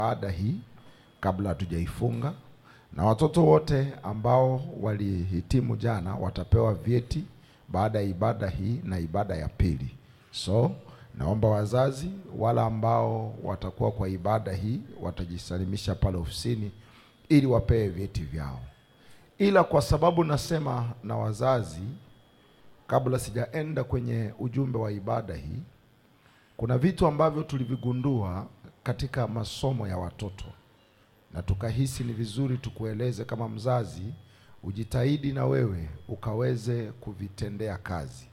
ibada hii kabla hatujaifunga, na watoto wote ambao walihitimu jana watapewa vyeti baada ya ibada hii na ibada ya pili. So naomba wazazi wala ambao watakuwa kwa ibada hii watajisalimisha pale ofisini ili wapewe vyeti vyao. Ila kwa sababu nasema na wazazi, kabla sijaenda kwenye ujumbe wa ibada hii, kuna vitu ambavyo tulivigundua katika masomo ya watoto na tukahisi ni vizuri tukueleze kama mzazi, ujitahidi na wewe ukaweze kuvitendea kazi.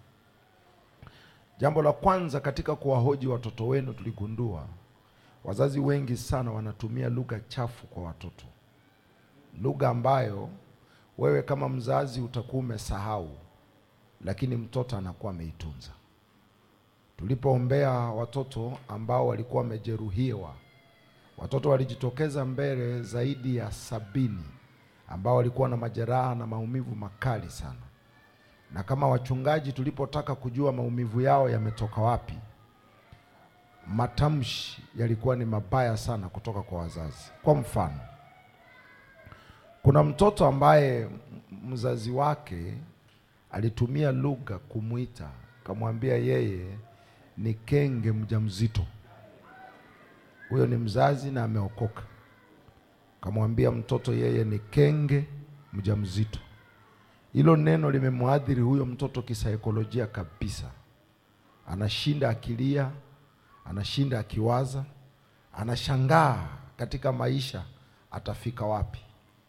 Jambo la kwanza katika kuwahoji watoto wenu, tuligundua wazazi wengi sana wanatumia lugha chafu kwa watoto, lugha ambayo wewe kama mzazi utakuwa umesahau, lakini mtoto anakuwa ameitunza. Tulipoombea watoto ambao walikuwa wamejeruhiwa, watoto walijitokeza mbele zaidi ya sabini ambao walikuwa na majeraha na maumivu makali sana, na kama wachungaji tulipotaka kujua maumivu yao yametoka wapi, matamshi yalikuwa ni mabaya sana kutoka kwa wazazi. Kwa mfano, kuna mtoto ambaye mzazi wake alitumia lugha kumwita, kamwambia yeye ni kenge mjamzito. Huyo ni mzazi na ameokoka, kamwambia mtoto yeye ni kenge mjamzito. Hilo neno limemwadhiri huyo mtoto kisaikolojia kabisa, anashinda akilia, anashinda akiwaza, anashangaa katika maisha atafika wapi.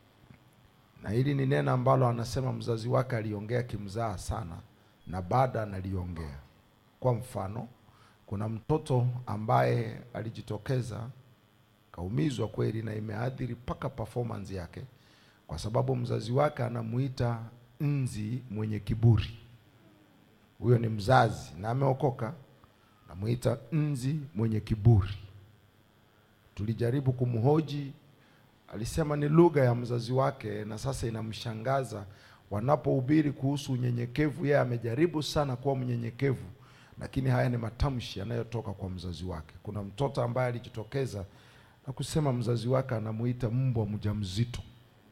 Na hili ni neno ambalo anasema mzazi wake aliongea kimzaa sana, na baada analiongea. Kwa mfano, kuna mtoto ambaye alijitokeza kaumizwa kweli, na imeathiri mpaka performance yake, kwa sababu mzazi wake anamuita nzi mwenye kiburi. Huyo ni mzazi na ameokoka, namuita nzi mwenye kiburi. Tulijaribu kumhoji, alisema ni lugha ya mzazi wake, na sasa inamshangaza wanapohubiri kuhusu unyenyekevu. Yeye amejaribu sana kuwa mnyenyekevu, lakini haya ni matamshi yanayotoka kwa mzazi wake. Kuna mtoto ambaye alijitokeza na kusema mzazi wake anamuita mbwa mjamzito.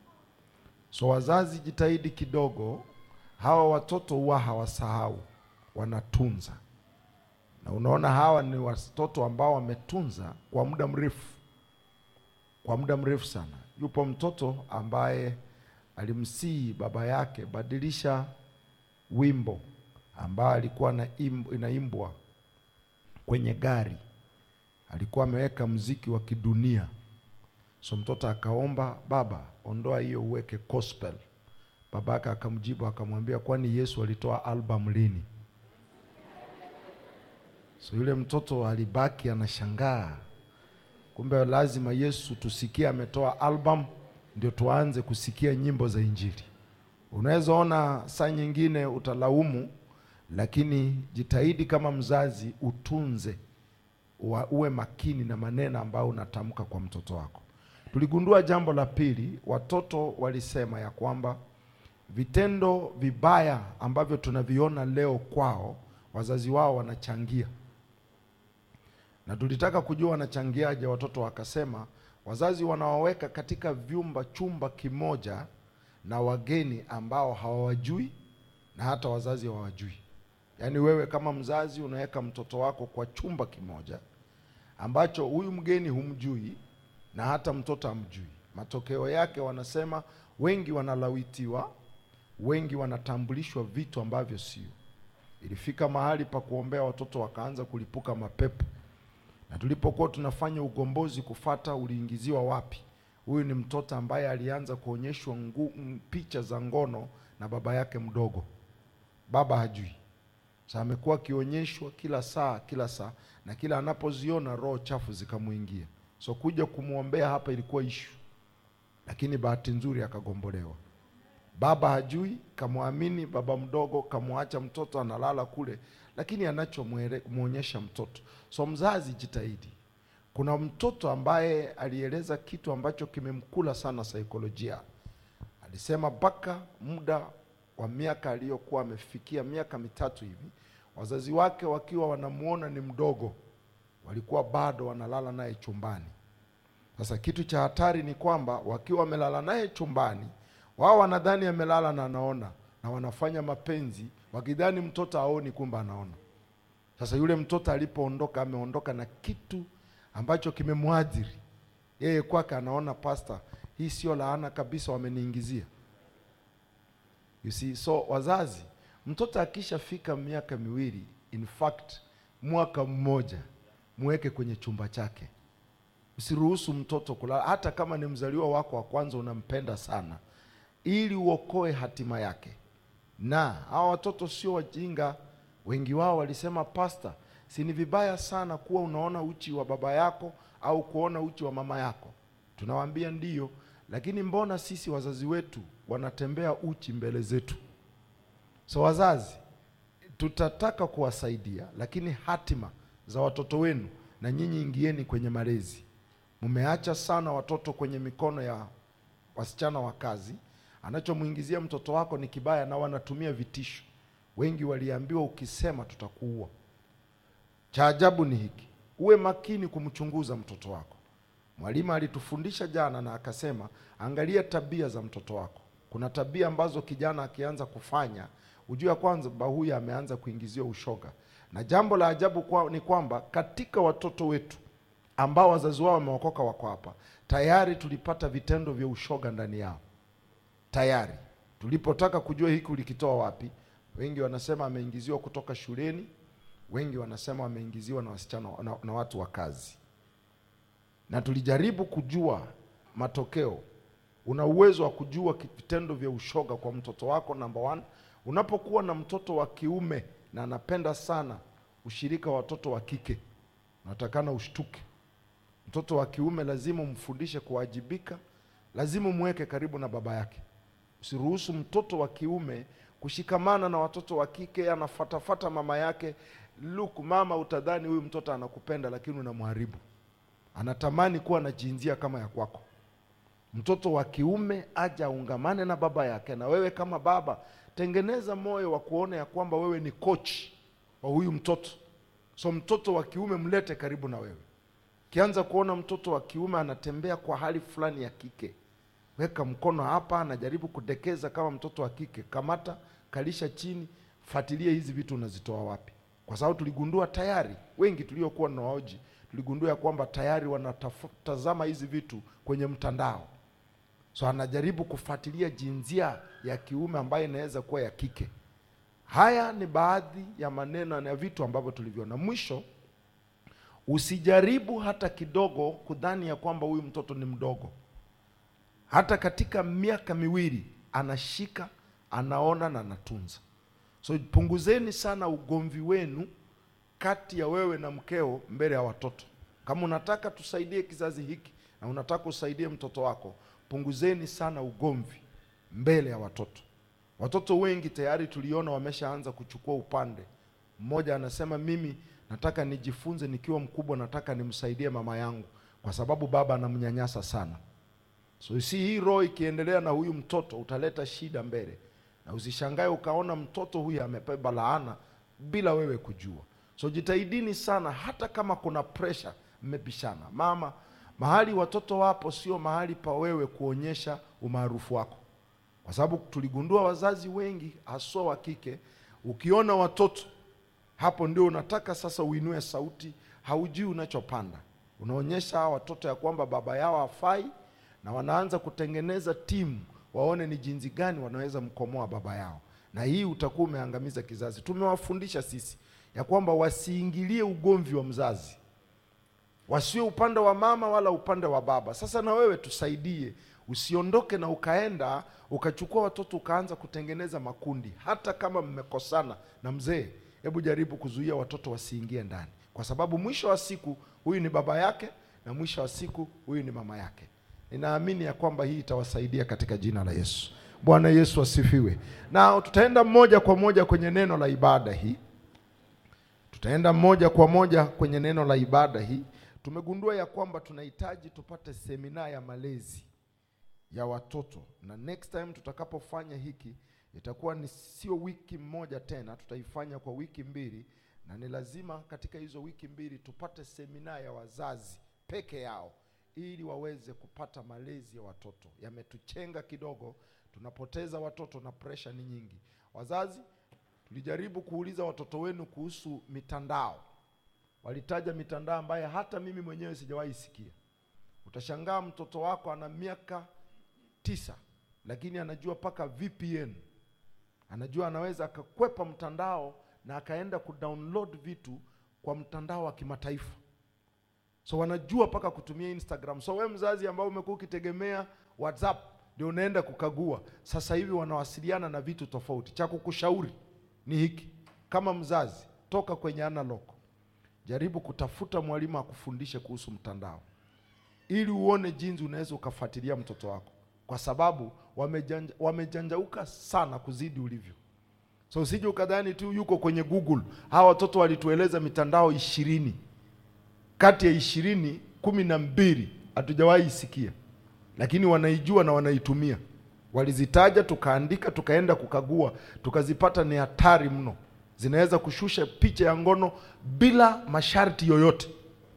So wazazi, jitahidi kidogo, hawa watoto huwa hawasahau, wanatunza. Na unaona hawa ni watoto ambao wametunza kwa muda mrefu, kwa muda mrefu sana. Yupo mtoto ambaye alimsihi baba yake, badilisha wimbo ambao alikuwa na imb, inaimbwa kwenye gari, alikuwa ameweka mziki wa kidunia. So mtoto akaomba, baba, ondoa hiyo uweke gospel. Baba yake akamjibu akamwambia, kwani Yesu alitoa album lini? So yule mtoto alibaki anashangaa, kumbe lazima Yesu tusikie ametoa album ndio tuanze kusikia nyimbo za Injili. Unaweza ona saa nyingine utalaumu, lakini jitahidi kama mzazi utunze, uwe makini na maneno ambayo unatamka kwa mtoto wako. Tuligundua jambo la pili, watoto walisema ya kwamba vitendo vibaya ambavyo tunaviona leo kwao, wazazi wao wanachangia, na tulitaka kujua wanachangiaje. Watoto wakasema wazazi wanawaweka katika vyumba, chumba kimoja na wageni ambao hawawajui na hata wazazi hawawajui. Yaani wewe kama mzazi unaweka mtoto wako kwa chumba kimoja ambacho huyu mgeni humjui na hata mtoto hamjui. Matokeo yake wanasema wengi wanalawitiwa, wengi wanatambulishwa vitu ambavyo sio. Ilifika mahali pa kuombea watoto wakaanza kulipuka mapepo, na tulipokuwa tunafanya ugombozi kufata uliingiziwa wapi, huyu ni mtoto ambaye alianza kuonyeshwa picha za ngono na baba yake mdogo. Baba hajui, sasa amekuwa akionyeshwa kila saa kila saa, na kila anapoziona roho chafu zikamwingia. So kuja kumwombea hapa ilikuwa ishu, lakini bahati nzuri akagombolewa. Baba hajui, kamwamini baba mdogo, kamwacha mtoto analala kule, lakini anachomwonyesha mtoto. So mzazi, jitahidi. Kuna mtoto ambaye alieleza kitu ambacho kimemkula sana saikolojia. Alisema mpaka muda wa miaka aliyokuwa amefikia miaka mitatu hivi, wazazi wake wakiwa wanamuona ni mdogo, walikuwa bado wanalala naye chumbani Sasa kitu cha hatari ni kwamba wakiwa wamelala naye chumbani, wao wanadhani amelala na anaona, na wanafanya mapenzi wakidhani mtoto aoni, kumbe anaona. Sasa yule mtoto alipoondoka, ameondoka na kitu ambacho kimemwadhiri yeye. Kwake anaona pasta, hii sio laana kabisa, wameniingizia. You see, so wazazi, mtoto akishafika miaka miwili, in fact mwaka mmoja, muweke kwenye chumba chake. Usiruhusu mtoto kulala, hata kama ni mzaliwa wako wa kwanza, unampenda sana, ili uokoe hatima yake. Na hawa watoto sio wajinga. Wengi wao walisema, pasta, si ni vibaya sana kuwa unaona uchi wa baba yako au kuona uchi wa mama yako? Tunawaambia ndiyo, lakini mbona sisi wazazi wetu wanatembea uchi mbele zetu? So wazazi, tutataka kuwasaidia, lakini hatima za watoto wenu, na nyinyi ingieni kwenye malezi. Mmeacha sana watoto kwenye mikono ya wasichana wa kazi. Anachomwingizia mtoto wako ni kibaya, na wanatumia vitisho. Wengi waliambiwa ukisema tutakuua. Cha ajabu ni hiki, uwe makini kumchunguza mtoto wako. Mwalimu alitufundisha jana na akasema, angalia tabia za mtoto wako. Kuna tabia ambazo kijana akianza kufanya, ujue kwanza ba huyu ameanza kuingiziwa ushoga. Na jambo la ajabu kwa, ni kwamba katika watoto wetu ambao wazazi wao wameokoka wako hapa, tayari tulipata vitendo vya ushoga ndani yao tayari. Tulipotaka kujua hiki ulikitoa wapi, wengi wanasema ameingiziwa kutoka shuleni, wengi wanasema wameingiziwa na wasichana na, na watu wa kazi, na tulijaribu kujua matokeo. Una uwezo wa kujua vitendo vya ushoga kwa mtoto wako. Number one, unapokuwa na mtoto wa kiume na anapenda sana ushirika wa watoto wa kike, unatakana ushtuke. Mtoto wa kiume lazima umfundishe kuwajibika, lazima umweke karibu na baba yake. Usiruhusu mtoto wa kiume kushikamana na watoto wa kike, anafatafata mama yake. Look mama, utadhani huyu mtoto anakupenda, lakini unamharibu. Anatamani kuwa na jinsia kama ya kwako. Mtoto wa kiume aje aungamane na baba yake, na wewe kama baba tengeneza moyo wa kuona ya kwamba wewe ni coach wa huyu mtoto. So mtoto wa kiume mlete karibu na wewe. Ukianza kuona mtoto wa kiume anatembea kwa hali fulani ya kike, weka mkono hapa, anajaribu kudekeza kama mtoto wa kike, kamata, kalisha chini, fuatilia hizi vitu unazitoa wapi, kwa sababu tuligundua tayari, wengi tuliokuwa na waoji tuligundua ya kwamba tayari wanatazama hizi vitu kwenye mtandao. So anajaribu kufuatilia jinsia ya kiume ambayo inaweza kuwa ya kike. Haya ni baadhi ya maneno na vitu ambavyo tuliviona. Mwisho, usijaribu hata kidogo kudhani ya kwamba huyu mtoto ni mdogo. Hata katika miaka miwili anashika, anaona na anatunza. So punguzeni sana ugomvi wenu kati ya wewe na mkeo mbele ya watoto. Kama unataka tusaidie kizazi hiki na unataka usaidie mtoto wako, punguzeni sana ugomvi mbele ya watoto. Watoto wengi tayari tuliona wameshaanza kuchukua upande mmoja. Anasema mimi nataka nijifunze, nikiwa mkubwa nataka nimsaidie mama yangu, kwa sababu baba anamnyanyasa sana. So si hii roho ikiendelea na huyu mtoto utaleta shida mbele, na usishangae ukaona mtoto huyu amebeba laana bila wewe kujua. So jitahidini sana, hata kama kuna pressure, mmepishana mama, mahali watoto wapo sio mahali pa wewe kuonyesha umaarufu wako, kwa sababu tuligundua wazazi wengi haswa wa kike, ukiona watoto hapo ndio unataka sasa uinue sauti, haujui unachopanda. Unaonyesha hawa watoto ya kwamba baba yao hafai, na wanaanza kutengeneza timu waone ni jinsi gani wanaweza mkomoa baba yao, na hii utakuwa umeangamiza kizazi. Tumewafundisha sisi ya kwamba wasiingilie ugomvi wa mzazi, wasiwe upande wa mama wala upande wa baba. Sasa na wewe tusaidie, usiondoke na ukaenda ukachukua watoto ukaanza kutengeneza makundi. Hata kama mmekosana na mzee, hebu jaribu kuzuia watoto wasiingie ndani, kwa sababu mwisho wa siku huyu ni baba yake na mwisho wa siku huyu ni mama yake. Ninaamini ya kwamba hii itawasaidia katika jina la Yesu. Bwana Yesu asifiwe. Na tutaenda moja kwa moja kwenye neno la ibada hii tutaenda moja kwa moja kwenye neno la ibada hii. Tumegundua ya kwamba tunahitaji tupate semina ya malezi ya watoto, na next time tutakapofanya hiki itakuwa ni sio wiki moja tena, tutaifanya kwa wiki mbili, na ni lazima katika hizo wiki mbili tupate semina ya wazazi peke yao, ili waweze kupata malezi ya watoto. Yametuchenga kidogo, tunapoteza watoto na presha ni nyingi. Wazazi, tulijaribu kuuliza watoto wenu kuhusu mitandao, walitaja mitandao ambayo hata mimi mwenyewe sijawahi sikia. Utashangaa mtoto wako ana miaka tisa, lakini anajua mpaka VPN, anajua anaweza akakwepa mtandao na akaenda kudownload vitu kwa mtandao wa kimataifa so wanajua mpaka kutumia Instagram. So wewe mzazi ambao umekuwa ukitegemea WhatsApp ndio unaenda kukagua, sasa hivi wanawasiliana na vitu tofauti. Cha kukushauri ni hiki, kama mzazi, toka kwenye analog, jaribu kutafuta mwalimu akufundishe kuhusu mtandao, ili uone jinsi unaweza ukafuatilia mtoto wako, kwa sababu wamejanja, wamejanjauka sana kuzidi ulivyo. So usije ukadhani tu yuko kwenye Google. Hawa watoto walitueleza mitandao ishirini kati ya ishirini kumi na mbili hatujawahi isikia, lakini wanaijua na wanaitumia. Walizitaja, tukaandika, tukaenda kukagua, tukazipata ni hatari mno. Zinaweza kushusha picha ya ngono bila masharti yoyote,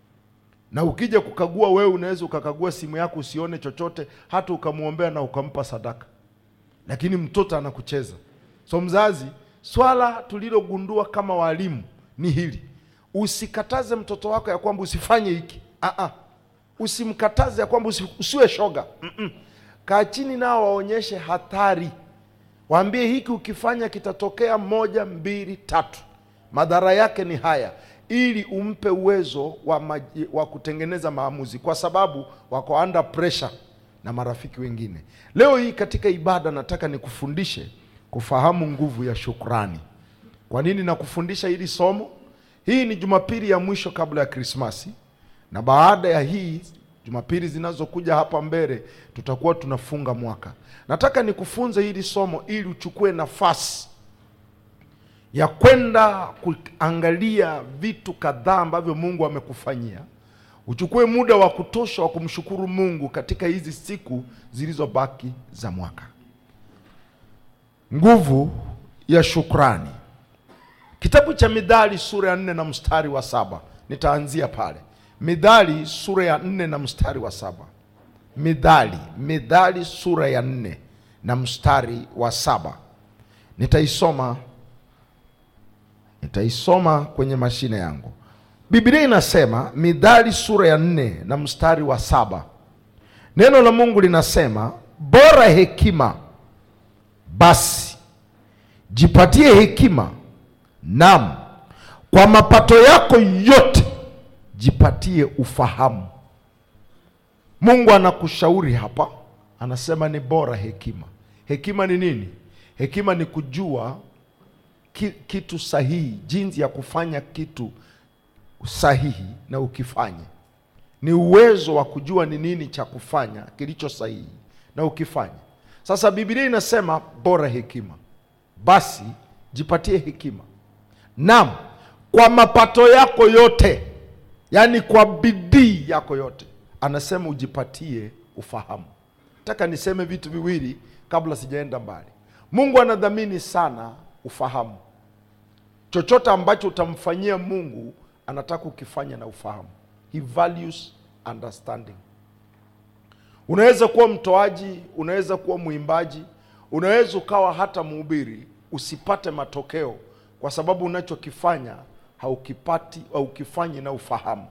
na ukija kukagua wewe, unaweza ukakagua simu yako usione chochote, hata ukamwombea na ukampa sadaka, lakini mtoto anakucheza. So mzazi, swala tulilogundua kama walimu ni hili Usikataze mtoto wako ya kwamba usifanye hiki. Ah-ah. Usimkataze ya kwamba usi, usiwe shoga. Mm-mm. Kaa chini nao waonyeshe hatari, waambie hiki ukifanya kitatokea moja, mbili, tatu, madhara yake ni haya, ili umpe uwezo wa, maji, wa kutengeneza maamuzi, kwa sababu wako under pressure na marafiki wengine. Leo hii katika ibada nataka nikufundishe kufahamu nguvu ya shukrani. Kwa nini nakufundisha hili somo? Hii ni Jumapili ya mwisho kabla ya Krismasi, na baada ya hii Jumapili zinazokuja hapa mbele tutakuwa tunafunga mwaka. Nataka nikufunze hili somo ili uchukue nafasi ya kwenda kuangalia vitu kadhaa ambavyo Mungu amekufanyia. Uchukue muda wa kutosha wa kumshukuru Mungu katika hizi siku zilizobaki za mwaka. Nguvu ya shukrani. Kitabu cha Midhali sura ya nne na mstari wa saba nitaanzia pale. Midhali sura ya nne na mstari wa saba Midhali, Midhali sura ya nne na mstari wa saba nitaisoma, nitaisoma kwenye mashine yangu. Biblia inasema, Midhali sura ya nne na mstari wa saba neno la Mungu linasema, bora hekima basi jipatie hekima Naam, kwa mapato yako yote jipatie ufahamu. Mungu anakushauri hapa, anasema ni bora hekima. Hekima ni nini? Hekima ni kujua ki, kitu sahihi, jinsi ya kufanya kitu sahihi na ukifanye. Ni uwezo wa kujua ni nini cha kufanya kilicho sahihi na ukifanye. Sasa Biblia inasema bora hekima, basi jipatie hekima Naam, kwa mapato yako yote, yaani kwa bidii yako yote, anasema ujipatie ufahamu. Nataka niseme vitu viwili kabla sijaenda mbali. Mungu anadhamini sana ufahamu. Chochote ambacho utamfanyia Mungu anataka ukifanya na ufahamu. He values understanding. Unaweza kuwa mtoaji, unaweza kuwa mwimbaji, unaweza ukawa hata mhubiri, usipate matokeo kwa sababu unachokifanya haukipati au ukifanyi na ufahamu.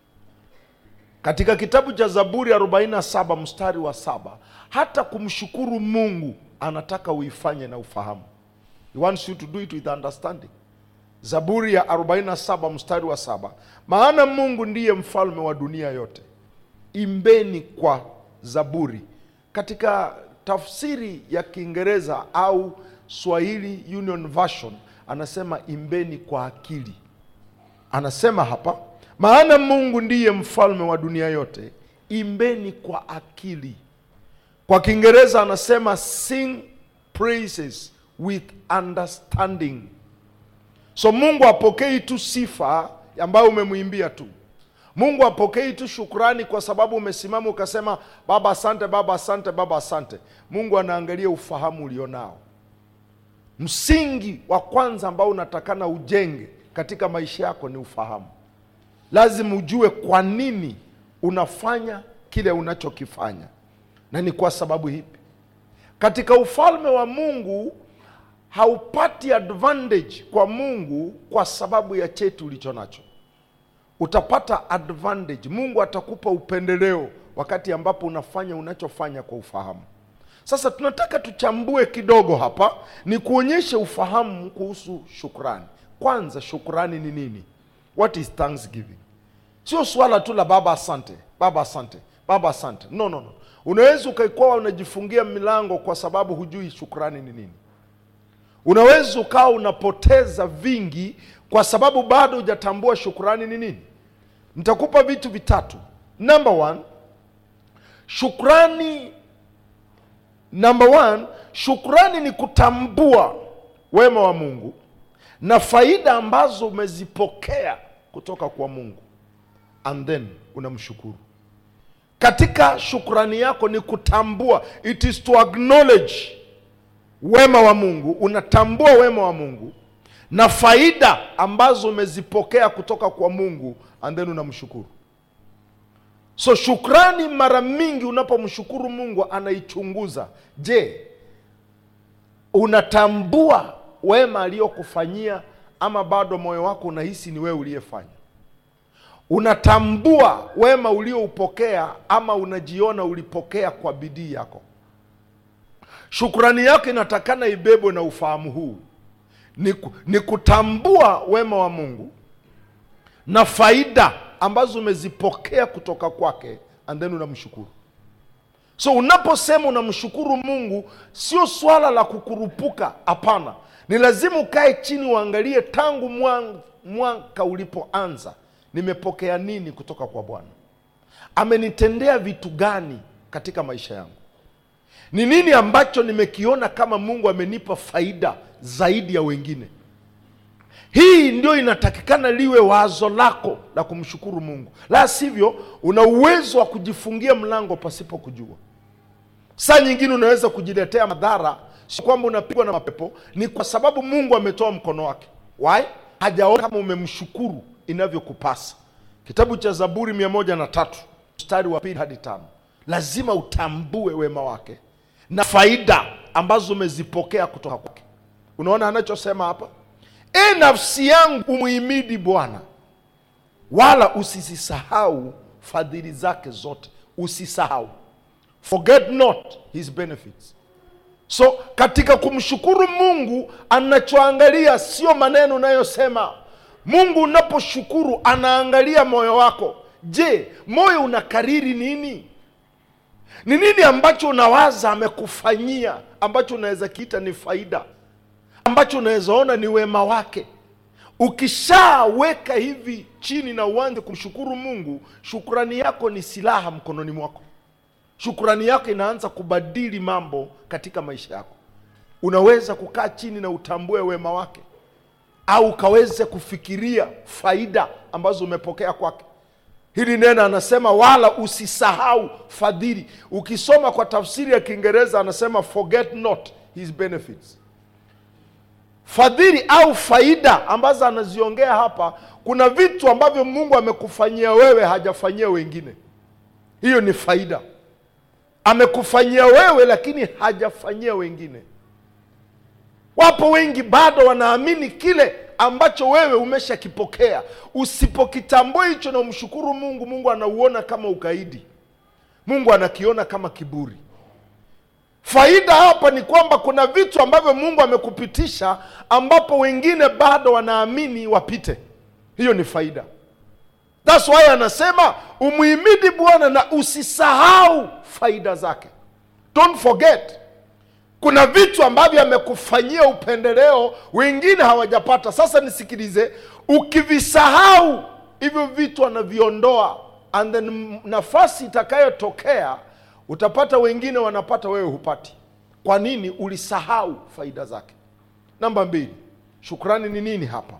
Katika kitabu cha Zaburi 47 mstari wa saba hata kumshukuru Mungu anataka uifanye na ufahamu. He wants you to do it with understanding. Zaburi ya 47 mstari wa saba maana Mungu ndiye mfalme wa dunia yote, imbeni kwa zaburi. Katika tafsiri ya Kiingereza au Swahili Union Version anasema imbeni kwa akili. Anasema hapa, maana Mungu ndiye mfalme wa dunia yote, imbeni kwa akili. Kwa Kiingereza anasema sing praises with understanding. So Mungu apokei tu sifa ambayo umemwimbia tu. Mungu apokei tu shukrani kwa sababu umesimama ukasema baba asante, baba asante, baba asante. Mungu anaangalia ufahamu ulionao. Msingi wa kwanza ambao unatakana ujenge katika maisha yako ni ufahamu. Lazima ujue kwa nini unafanya kile unachokifanya na ni kwa sababu hipi katika ufalme wa mungu haupati advantage kwa mungu kwa sababu ya cheti ulicho nacho utapata advantage mungu atakupa upendeleo wakati ambapo unafanya unachofanya kwa ufahamu sasa tunataka tuchambue kidogo hapa ni kuonyeshe ufahamu kuhusu shukrani kwanza shukrani ni nini what is thanksgiving sio swala tu la baba asante baba asante baba asante no no no unaweza ukaikuwa unajifungia milango kwa sababu hujui shukrani ni nini unaweza ukawa unapoteza vingi kwa sababu bado hujatambua shukrani ni nini nitakupa vitu vitatu number one shukrani number one shukrani ni kutambua wema wa mungu na faida ambazo umezipokea kutoka kwa mungu and then unamshukuru katika shukrani yako ni kutambua it is to acknowledge wema wa mungu unatambua wema wa mungu na faida ambazo umezipokea kutoka kwa mungu and then unamshukuru so shukrani mara mingi unapomshukuru mungu anaichunguza je unatambua wema aliyokufanyia ama bado moyo wako unahisi ni wewe uliyefanya unatambua wema ulioupokea ama unajiona ulipokea kwa bidii yako shukrani yako inatakana ibebwe na ufahamu huu ni, ku- ni kutambua wema wa mungu na faida ambazo umezipokea kutoka kwake and then unamshukuru so unaposema unamshukuru mungu sio swala la kukurupuka hapana ni lazima ukae chini uangalie tangu mwan- mwaka ulipoanza nimepokea nini kutoka kwa bwana amenitendea vitu gani katika maisha yangu ni nini ambacho nimekiona kama mungu amenipa faida zaidi ya wengine hii ndio inatakikana liwe wazo lako la kumshukuru mungu la sivyo una uwezo wa kujifungia mlango pasipo kujua saa nyingine unaweza kujiletea madhara si kwamba unapigwa na mapepo ni kwa sababu mungu ametoa mkono wake why hajaona kama umemshukuru inavyokupasa kitabu cha zaburi mia moja na tatu mstari wa pili hadi tano lazima utambue wema wake na faida ambazo umezipokea kutoka kwake unaona anachosema hapa e nafsi yangu umuhimidi bwana wala usisisahau fadhili zake zote usisahau forget not his benefits so katika kumshukuru mungu anachoangalia sio maneno unayosema mungu unaposhukuru anaangalia moyo wako je moyo unakariri nini ni nini ambacho unawaza amekufanyia ambacho unaweza kiita ni faida ambacho unaweza ona ni wema wake ukishaweka hivi chini na uanze kumshukuru mungu shukrani yako ni silaha mkononi mwako shukrani yako inaanza kubadili mambo katika maisha yako unaweza kukaa chini na utambue wema wake au ukaweze kufikiria faida ambazo umepokea kwake hili neno anasema wala usisahau fadhili ukisoma kwa tafsiri ya kiingereza anasema forget not his benefits fadhili au faida ambazo anaziongea hapa kuna vitu ambavyo mungu amekufanyia wewe hajafanyia wengine hiyo ni faida amekufanyia wewe lakini hajafanyia wengine wapo wengi bado wanaamini kile ambacho wewe umeshakipokea usipokitambua hicho na umshukuru mungu mungu anauona kama ukaidi mungu anakiona kama kiburi faida hapa ni kwamba kuna vitu ambavyo mungu amekupitisha ambapo wengine bado wanaamini wapite hiyo ni faida thats why anasema umuhimidi bwana na usisahau faida zake don't forget kuna vitu ambavyo amekufanyia upendeleo wengine hawajapata sasa nisikilize ukivisahau hivyo vitu anaviondoa and then nafasi itakayotokea utapata wengine wanapata wewe hupati kwa nini ulisahau faida zake namba mbili shukrani ni nini hapa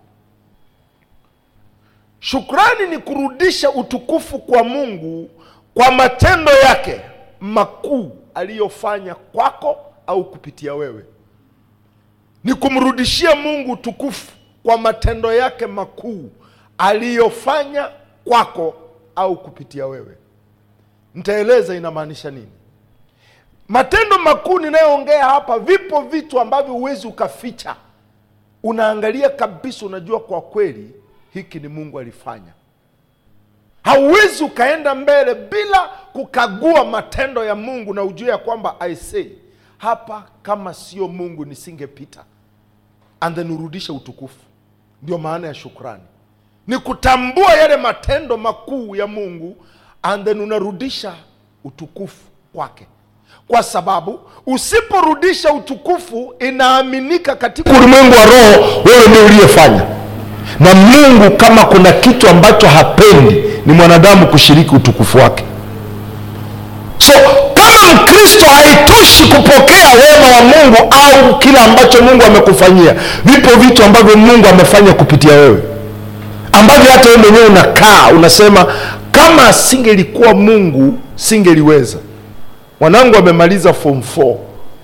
shukrani ni kurudisha utukufu kwa mungu kwa matendo yake makuu aliyofanya kwako au kupitia wewe ni kumrudishia mungu utukufu kwa matendo yake makuu aliyofanya kwako au kupitia wewe nitaeleza inamaanisha nini matendo makuu ninayoongea hapa vipo vitu ambavyo huwezi ukaficha unaangalia kabisa unajua kwa kweli hiki ni mungu alifanya hauwezi ukaenda mbele bila kukagua matendo ya mungu na ujue ya kwamba i say hapa kama sio mungu nisingepita and then urudishe utukufu ndio maana ya shukrani ni kutambua yale matendo makuu ya mungu and then unarudisha utukufu kwake kwa sababu usiporudisha utukufu inaaminika katika ulimwengu wa roho wewe ndio uliyefanya na mungu kama kuna kitu ambacho hapendi ni mwanadamu kushiriki utukufu wake so kama mkristo haitoshi kupokea wema wa mungu au kile ambacho mungu amekufanyia vipo vitu ambavyo mungu amefanya kupitia wewe ambavyo hata wewe mwenyewe unakaa unasema kama asingelikuwa mungu singeliweza mwanangu amemaliza form 4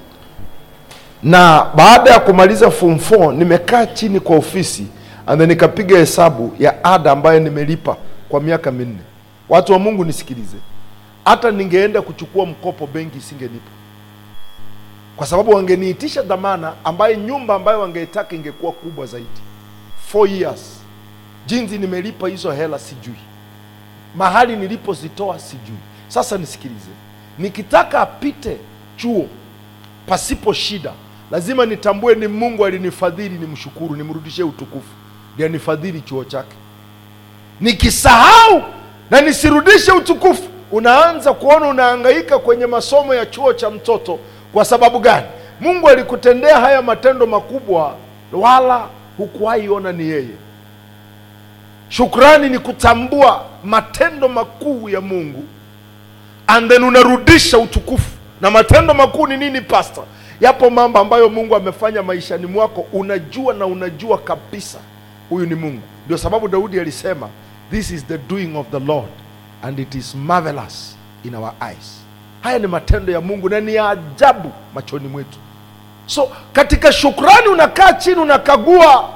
na baada ya kumaliza form 4 nimekaa chini kwa ofisi and then nikapiga hesabu ya ada ambayo nimelipa kwa miaka minne watu wa mungu nisikilize hata ningeenda kuchukua mkopo benki isingenipa kwa sababu wangeniitisha dhamana ambayo nyumba ambayo wangeitaka ingekuwa kubwa zaidi 4 years jinsi nimelipa hizo hela sijui mahali nilipozitoa sijui sasa nisikilize nikitaka apite chuo pasipo shida lazima nitambue ni mungu alinifadhili nimshukuru nimrudishie utukufu ndio nifadhili chuo chake nikisahau na nisirudishe utukufu unaanza kuona unahangaika kwenye masomo ya chuo cha mtoto kwa sababu gani mungu alikutendea haya matendo makubwa wala hukuwahi ona ni yeye shukrani ni kutambua matendo makuu ya mungu and then unarudisha utukufu na matendo makuu ni nini pastor yapo mambo ambayo mungu amefanya maishani mwako unajua na unajua kabisa huyu ni mungu ndio sababu daudi alisema this is the doing of the lord and it is marvelous in our eyes haya ni matendo ya mungu na ni ya ajabu machoni mwetu so katika shukrani unakaa chini unakagua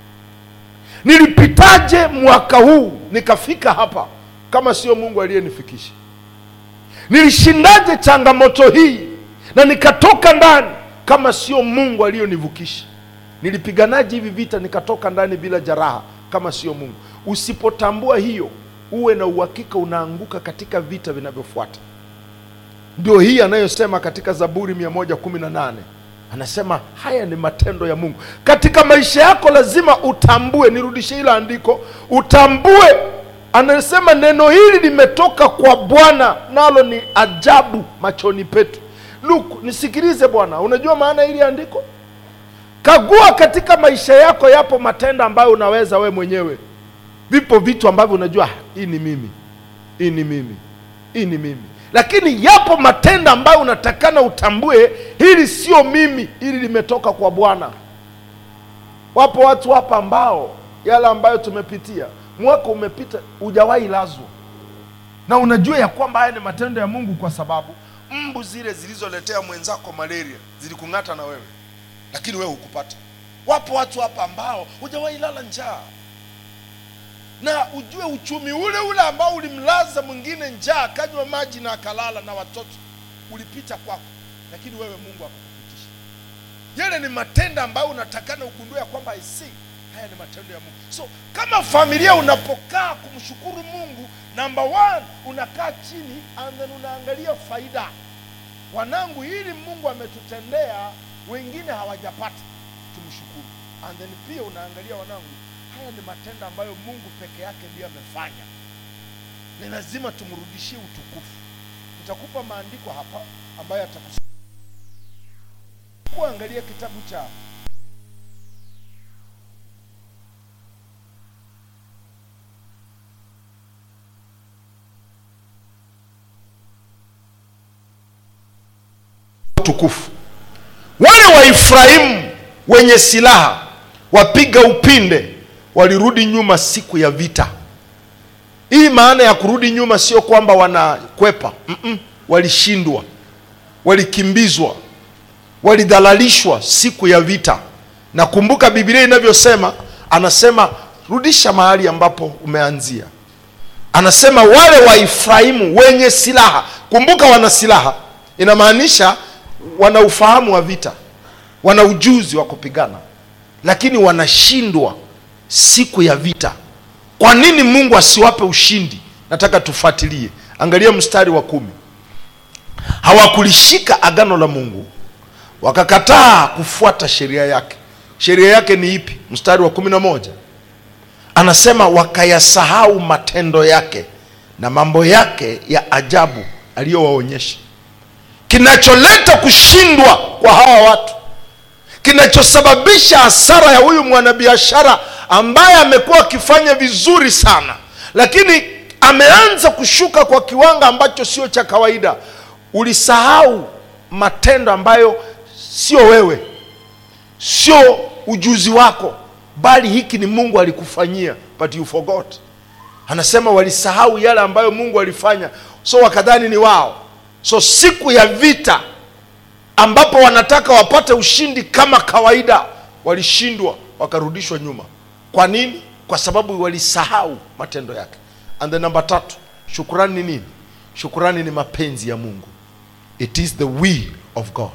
nilipitaje mwaka huu nikafika hapa kama sio mungu aliyenifikisha nilishindaje changamoto hii na nikatoka ndani kama sio mungu aliyonivukisha nilipiganaje hivi vita nikatoka ndani bila jaraha kama sio mungu usipotambua hiyo uwe na uhakika unaanguka katika vita vinavyofuata ndio hii anayosema katika zaburi 118 anasema haya ni matendo ya mungu katika maisha yako lazima utambue nirudishe hilo andiko utambue anasema neno hili limetoka kwa bwana nalo ni ajabu machoni petu luk nisikilize bwana unajua maana hili andiko kagua katika maisha yako yapo matendo ambayo unaweza we mwenyewe vipo vitu ambavyo unajua hii ni mimi hii ni mimi hii ni mimi lakini yapo matendo ambayo unatakana utambue hili sio mimi hili limetoka kwa bwana wapo watu hapa ambao yale ambayo tumepitia mwaka umepita hujawahi lazwa na unajua ya kwamba haya ni matendo ya mungu kwa sababu mbu zile zilizoletea mwenzako malaria zilikung'ata na wewe lakini wewe hukupata wapo watu hapa ambao hujawahi lala njaa na ujue uchumi ule ule ambao ulimlaza mwingine njaa akanywa maji na akalala na watoto ulipita kwako lakini wewe mungu akakupitisha yale ni matendo ambayo unatakana ugundue ya kwamba isi haya ni matendo ya mungu so kama familia unapokaa kumshukuru mungu namba one unakaa chini and then unaangalia faida wanangu hili mungu ametutendea wengine hawajapata tumshukuru and then pia unaangalia wanangu haya ni matendo ambayo mungu peke yake ndiyo amefanya ni lazima tumrudishie utukufu nitakupa maandiko hapa ambayo atakus kuangalia kitabu cha utukufu wale waefraimu wenye silaha wapiga upinde walirudi nyuma siku ya vita hii maana ya kurudi nyuma sio kwamba wanakwepa Mm-mm. walishindwa walikimbizwa walidhalalishwa siku ya vita na kumbuka bibilia inavyosema anasema rudisha mahali ambapo umeanzia anasema wale wa efraimu wenye silaha kumbuka wana silaha inamaanisha wana ufahamu wa vita wana ujuzi wa kupigana lakini wanashindwa siku ya vita kwa nini mungu asiwape ushindi nataka tufuatilie angalia mstari wa kumi hawakulishika agano la mungu wakakataa kufuata sheria yake sheria yake ni ipi mstari wa kumi na moja anasema wakayasahau matendo yake na mambo yake ya ajabu aliyowaonyesha kinacholeta kushindwa kwa hawa watu kinachosababisha hasara ya huyu mwanabiashara ambaye amekuwa akifanya vizuri sana lakini ameanza kushuka kwa kiwango ambacho sio cha kawaida ulisahau matendo ambayo sio wewe sio ujuzi wako bali hiki ni mungu alikufanyia but you forgot anasema walisahau yale ambayo mungu alifanya so wakadhani ni wao so siku ya vita ambapo wanataka wapate ushindi kama kawaida walishindwa wakarudishwa nyuma kwa nini kwa sababu walisahau matendo yake and the namba tatu shukurani ni nini shukurani ni mapenzi ya mungu it is the will of god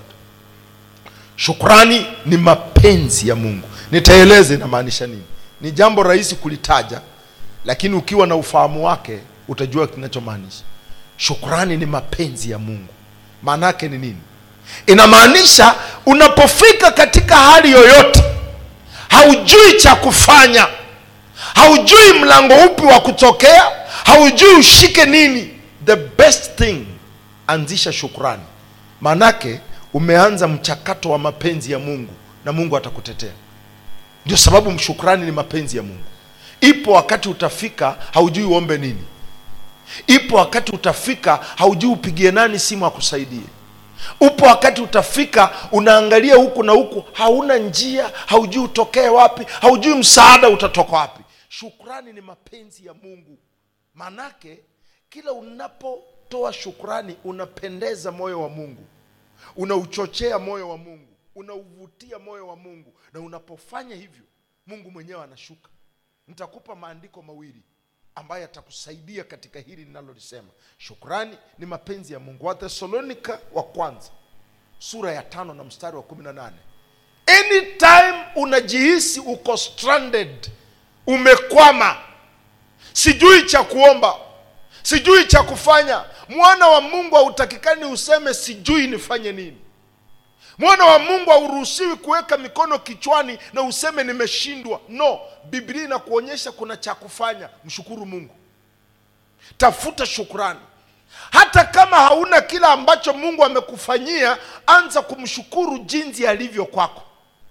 shukrani ni mapenzi ya mungu nitaeleza inamaanisha nini ni jambo rahisi kulitaja lakini ukiwa na ufahamu wake utajua kinachomaanisha shukrani ni mapenzi ya mungu maana yake ni nini inamaanisha unapofika katika hali yoyote haujui cha kufanya haujui mlango upi wa kutokea haujui ushike nini the best thing anzisha shukrani maanake umeanza mchakato wa mapenzi ya mungu na mungu atakutetea ndio sababu mshukrani ni mapenzi ya mungu ipo wakati utafika haujui uombe nini ipo wakati utafika haujui upigie nani simu akusaidie upo wakati utafika unaangalia huku na huku hauna njia haujui utokee wapi haujui msaada utatoka wapi shukrani ni mapenzi ya mungu manake kila unapotoa shukrani unapendeza moyo wa mungu unauchochea moyo wa mungu unauvutia moyo wa mungu na unapofanya hivyo mungu mwenyewe anashuka nitakupa maandiko mawili ambayo yatakusaidia katika hili linalolisema shukrani ni mapenzi ya mungu wathesalonika wa kwanza sura ya tano na mstari wa kumi na nane anytime unajihisi uko stranded umekwama sijui cha kuomba sijui cha kufanya mwana wa mungu hautakikani useme sijui nifanye nini mwana wa mungu hauruhusiwi kuweka mikono kichwani na useme nimeshindwa no biblia inakuonyesha kuna cha kufanya mshukuru mungu tafuta shukrani hata kama hauna kila ambacho mungu amekufanyia anza kumshukuru jinsi alivyo kwako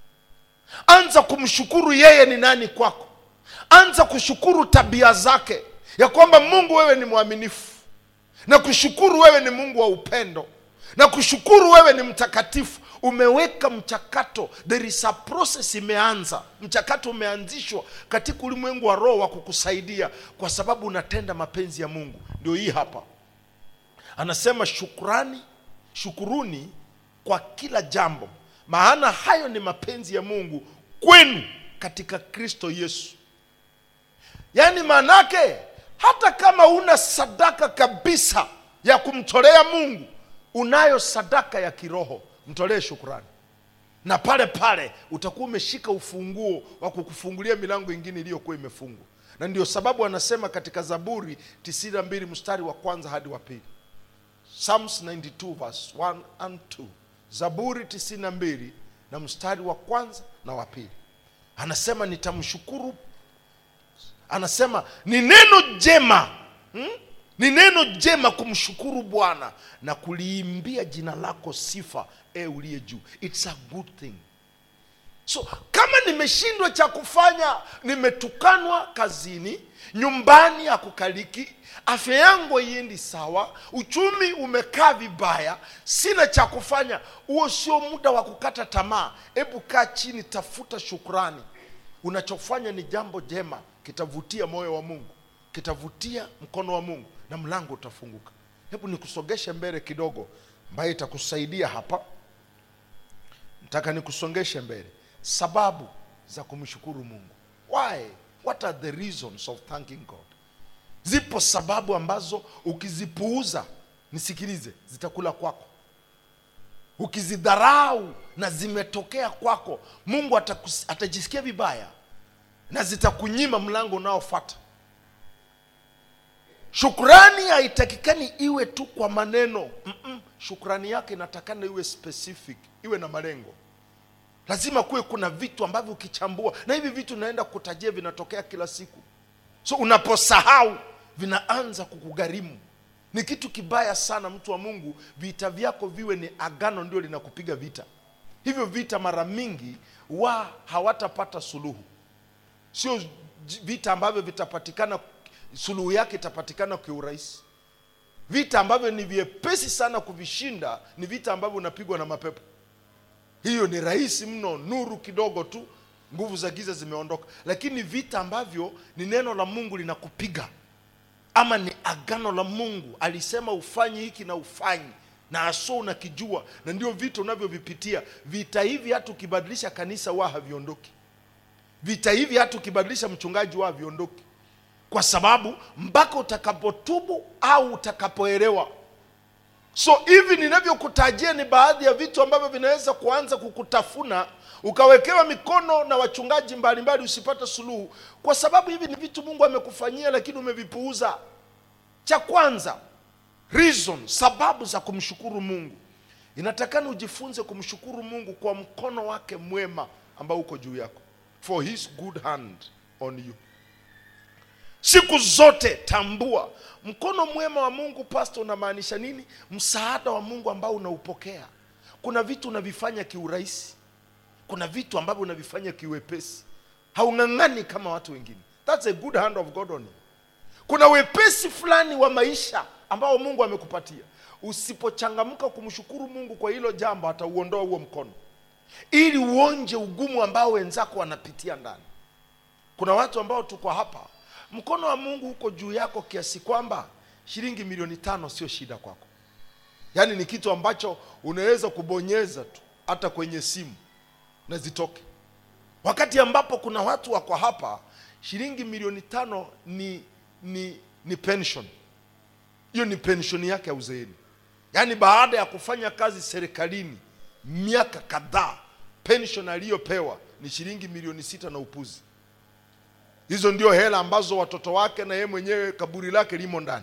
anza kumshukuru yeye ni nani kwako anza kushukuru tabia zake ya kwamba mungu wewe ni mwaminifu na kushukuru wewe ni mungu wa upendo na kushukuru wewe ni mtakatifu umeweka mchakato there is a process imeanza mchakato umeanzishwa katika ulimwengu wa roho wa kukusaidia kwa sababu unatenda mapenzi ya mungu ndio hii hapa anasema shukrani shukuruni kwa kila jambo maana hayo ni mapenzi ya mungu kwenu katika kristo yesu yaani maanake hata kama una sadaka kabisa ya kumtolea mungu unayo sadaka ya kiroho mtolee shukrani na pale pale utakuwa umeshika ufunguo wa kukufungulia milango ingine iliyokuwa imefungwa na ndio sababu anasema katika zaburi 92 mstari wa kwanza hadi wa pili psalms 92 verse 1 and 2 zaburi 92 na mstari wa kwanza na wa pili anasema nitamshukuru anasema ni neno jema hmm? ni neno jema kumshukuru bwana na kuliimbia jina lako sifa e uliye juu its a good thing so kama nimeshindwa cha kufanya nimetukanwa kazini nyumbani hakukaliki afya yangu haiendi sawa uchumi umekaa vibaya sina cha kufanya huo sio muda wa kukata tamaa hebu kaa chini tafuta shukrani unachofanya ni jambo jema kitavutia moyo wa mungu kitavutia mkono wa mungu na mlango utafunguka hebu nikusogeshe mbele kidogo ambayo itakusaidia hapa nataka nikusongeshe mbele sababu za kumshukuru mungu why what are the reasons of thanking god zipo sababu ambazo ukizipuuza nisikilize zitakula kwako ukizidharau na zimetokea kwako mungu atakus, atajisikia vibaya na zitakunyima mlango unaofata shukrani haitakikani iwe tu kwa maneno Mm-mm. shukrani yake inatakana iwe specific iwe na malengo lazima kuwe kuna vitu ambavyo ukichambua na hivi vitu naenda kutajia vinatokea kila siku so unaposahau vinaanza kukugharimu ni kitu kibaya sana mtu wa mungu vita vyako viwe ni agano ndio linakupiga vita hivyo vita mara mingi wa hawatapata suluhu sio j- vita ambavyo vitapatikana suluhu yake itapatikana kiurahisi vita ambavyo ni vyepesi sana kuvishinda ni vita ambavyo unapigwa na mapepo hiyo ni rahisi mno nuru kidogo tu nguvu za giza zimeondoka lakini vita ambavyo ni neno la mungu linakupiga ama ni agano la mungu alisema ufanyi hiki na ufanyi na aso unakijua na ndio vita unavyovipitia vita hivi hata ukibadilisha kanisa wa haviondoki vita hivi hata ukibadilisha mchungaji wa haviondoki kwa sababu mpaka utakapotubu au utakapoelewa so hivi ninavyokutajia ni baadhi ya vitu ambavyo vinaweza kuanza kukutafuna ukawekewa mikono na wachungaji mbalimbali usipate suluhu kwa sababu hivi ni vitu mungu amekufanyia lakini umevipuuza cha kwanza reason sababu za kumshukuru mungu inatakana ujifunze kumshukuru mungu kwa mkono wake mwema ambao uko juu yako for his good hand on you siku zote tambua mkono mwema wa mungu pasto unamaanisha nini msaada wa mungu ambao unaupokea kuna vitu unavifanya kiurahisi kuna vitu ambavyo unavifanya kiwepesi haung'ang'ani kama watu wengine thats a good hand of god on you kuna wepesi fulani wa maisha ambao mungu amekupatia usipochangamka kumshukuru mungu kwa hilo jambo atauondoa huo mkono ili uonje ugumu ambao wenzako wanapitia ndani kuna watu ambao tuko hapa mkono wa mungu uko juu yako kiasi kwamba shilingi milioni tano sio shida kwako yaani ni kitu ambacho unaweza kubonyeza tu hata kwenye simu na zitoke wakati ambapo kuna watu wako hapa shilingi milioni tano ni ni ni pension hiyo ni pension yake ya uzeeni yaani baada ya kufanya kazi serikalini miaka kadhaa pension aliyopewa ni shilingi milioni sita na upuzi hizo ndio hela ambazo watoto wake na yeye mwenyewe kaburi lake limo ndani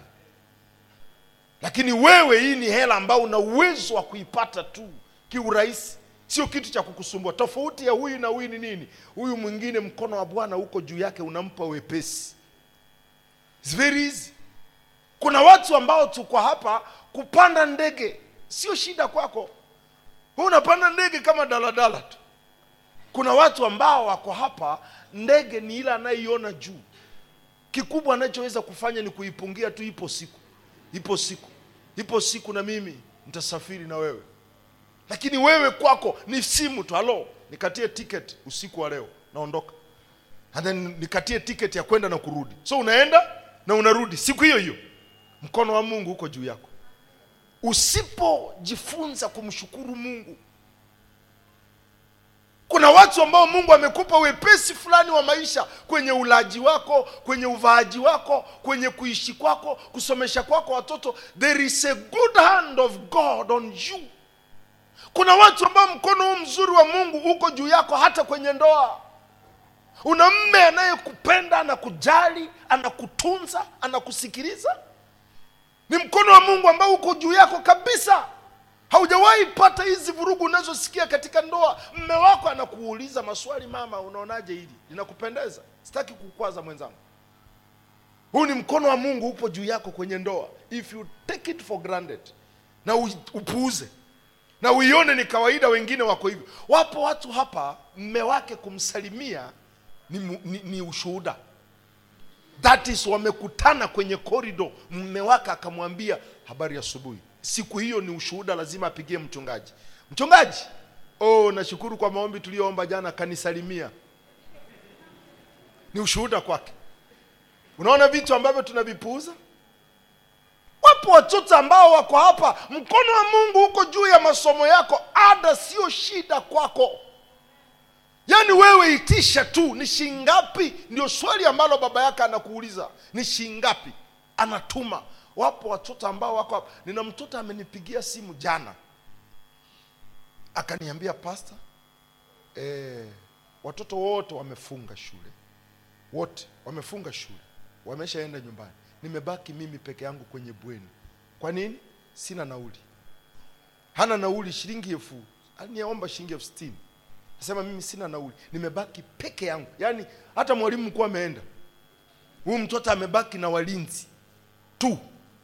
lakini wewe hii ni hela ambayo una uwezo wa kuipata tu kiurahisi sio kitu cha kukusumbua tofauti ya huyu na huyu ni nini huyu mwingine mkono wa bwana uko juu yake unampa wepesi It's very easy kuna watu ambao tuko hapa kupanda ndege sio shida kwako Wewe unapanda ndege kama daladala tu kuna watu ambao wako hapa ndege ni ile anayeiona juu kikubwa anachoweza kufanya ni kuipungia tu ipo siku ipo siku ipo siku na mimi nitasafiri na wewe lakini wewe kwako ni simu tu halo nikatie ticket usiku wa leo naondoka and then nikatie ticket ya kwenda na kurudi so unaenda na unarudi siku hiyo hiyo mkono wa mungu uko juu yako usipojifunza kumshukuru mungu kuna watu ambao mungu amekupa wepesi fulani wa maisha kwenye ulaji wako kwenye uvaaji wako kwenye kuishi kwako kusomesha kwako watoto there is a good hand of god on you kuna watu ambao mkono huu mzuri wa mungu uko juu yako hata kwenye ndoa una mme anayekupenda anakujali anakutunza anakusikiliza ni mkono wa mungu ambao uko juu yako kabisa haujawahi pata hizi vurugu unazosikia katika ndoa mme wako anakuuliza maswali mama unaonaje hili linakupendeza sitaki kukwaza mwenzangu huu ni mkono wa mungu upo juu yako kwenye ndoa if you take it for granted na u- upuuze na uione ni kawaida wengine wako hivyo wapo watu hapa mme wake kumsalimia ni, mu- ni, ni ushuhuda that is wamekutana kwenye korido mme wake akamwambia habari ya asubuhi siku hiyo ni ushuhuda lazima apigie mchungaji mchungaji oh nashukuru kwa maombi tuliyoomba jana kanisalimia ni ushuhuda kwake unaona vitu ambavyo tunavipuuza wapo watoto ambao wako hapa mkono wa mungu uko juu ya masomo yako ada sio shida kwako yaani wewe itisha tu ni shingapi ndio swali ambalo baba yake anakuuliza ni shingapi anatuma wapo watoto ambao wako hapa nina mtoto amenipigia simu jana akaniambia pasta eh, watoto wote wamefunga shule wote wamefunga shule wameshaenda nyumbani nimebaki mimi peke yangu kwenye bweni kwa nini sina nauli hana nauli shilingi elfu aliniomba shilingi elfu sitini nasema mimi sina nauli nimebaki peke yangu yaani hata mwalimu mkuu ameenda huyu mtoto amebaki na walinzi tu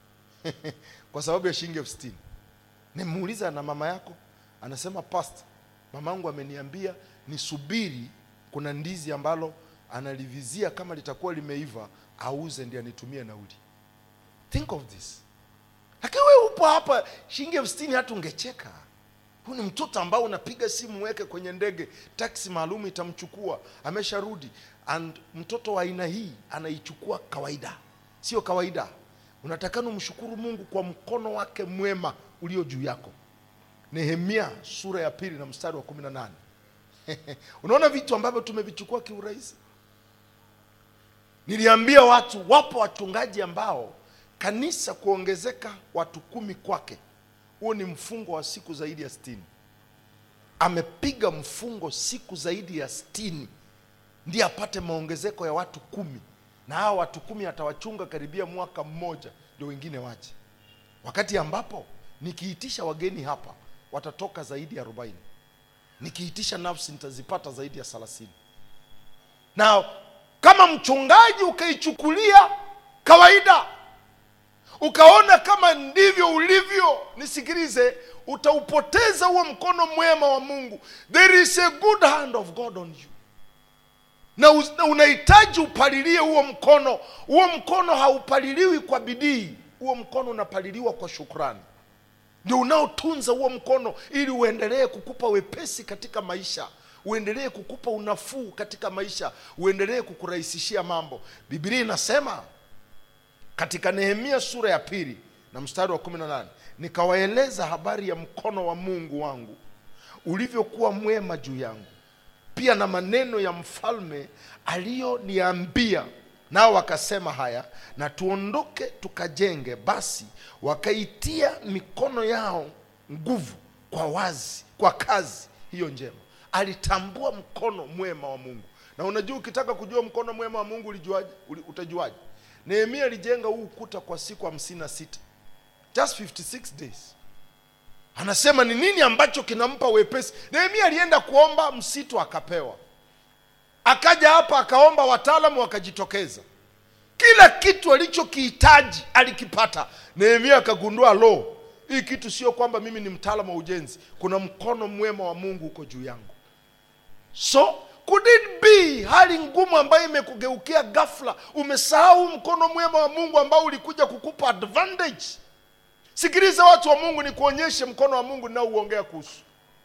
kwa sababu ya shilingi elfu sitini nimuuliza na mama yako anasema pasta mamangu ameniambia nisubiri kuna ndizi ambalo analivizia kama litakuwa limeiva auze ndi anitumie nauli think of this lakini wewe upo hapa shilingi elfu sitini hata ungecheka huu ni mtoto ambao unapiga simu weke kwenye ndege taksi maalum itamchukua amesharudi and mtoto wa aina hii anaichukua kawaida sio kawaida unatakana umshukuru mungu kwa mkono wake mwema ulio juu yako nehemia sura ya pili na mstari wa kumi na nane unaona vitu ambavyo tumevichukua kiurahisi niliambia watu wapo wachungaji ambao kanisa kuongezeka watu kumi kwake huo ni mfungo wa siku zaidi ya sitini amepiga mfungo siku zaidi ya sitini ndiye apate maongezeko ya watu kumi na hawa watu kumi atawachunga karibia mwaka mmoja ndio wengine waje wakati ambapo nikiitisha wageni hapa watatoka zaidi ya arobaini nikiitisha nafsi nitazipata zaidi ya thelathini na kama mchungaji ukaichukulia kawaida ukaona kama ndivyo ulivyo nisikilize utaupoteza huo mkono mwema wa mungu there is a good hand of god on you na uz- na unahitaji upalilie huo mkono huo mkono haupaliliwi kwa bidii huo mkono unapaliliwa kwa shukrani ndio unaotunza huo mkono ili uendelee kukupa wepesi katika maisha uendelee kukupa unafuu katika maisha uendelee kukurahisishia mambo biblia inasema katika nehemia sura ya pili na mstari wa kumi na nane nikawaeleza habari ya mkono wa mungu wangu ulivyokuwa mwema juu yangu pia na maneno ya mfalme aliyoniambia nao wakasema haya na tuondoke tukajenge basi wakaitia mikono yao nguvu kwa wazi kwa kazi hiyo njema alitambua mkono mwema wa mungu na unajua ukitaka kujua mkono mwema wa mungu ulijuaje uli- utajuaje nehemia alijenga huu ukuta kwa siku hamsini na sita just 56 days anasema ni nini ambacho kinampa wepesi nehemia alienda kuomba msitu akapewa akaja hapa akaomba wataalamu wakajitokeza kila kitu alichokihitaji alikipata nehemia akagundua lo hii kitu sio kwamba mimi ni mtaalamu wa ujenzi kuna mkono mwema wa mungu huko juu yangu so could it be hali ngumu ambayo imekugeukia ghafla umesahau mkono mwema wa mungu ambao ulikuja kukupa advantage sikiliza watu wa mungu ni kuonyeshe mkono wa mungu ninaouongea kuhusu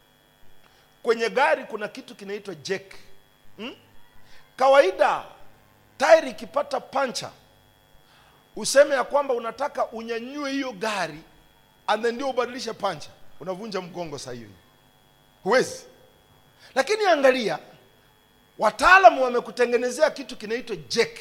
kwenye gari kuna kitu kinaitwa jack hmm? kawaida tairi ikipata pancha useme ya kwamba unataka unyanyue hiyo gari and then ndio ubadilishe pancha unavunja mgongo saa hiyo huwezi lakini angalia wataalamu wamekutengenezea kitu kinaitwa jack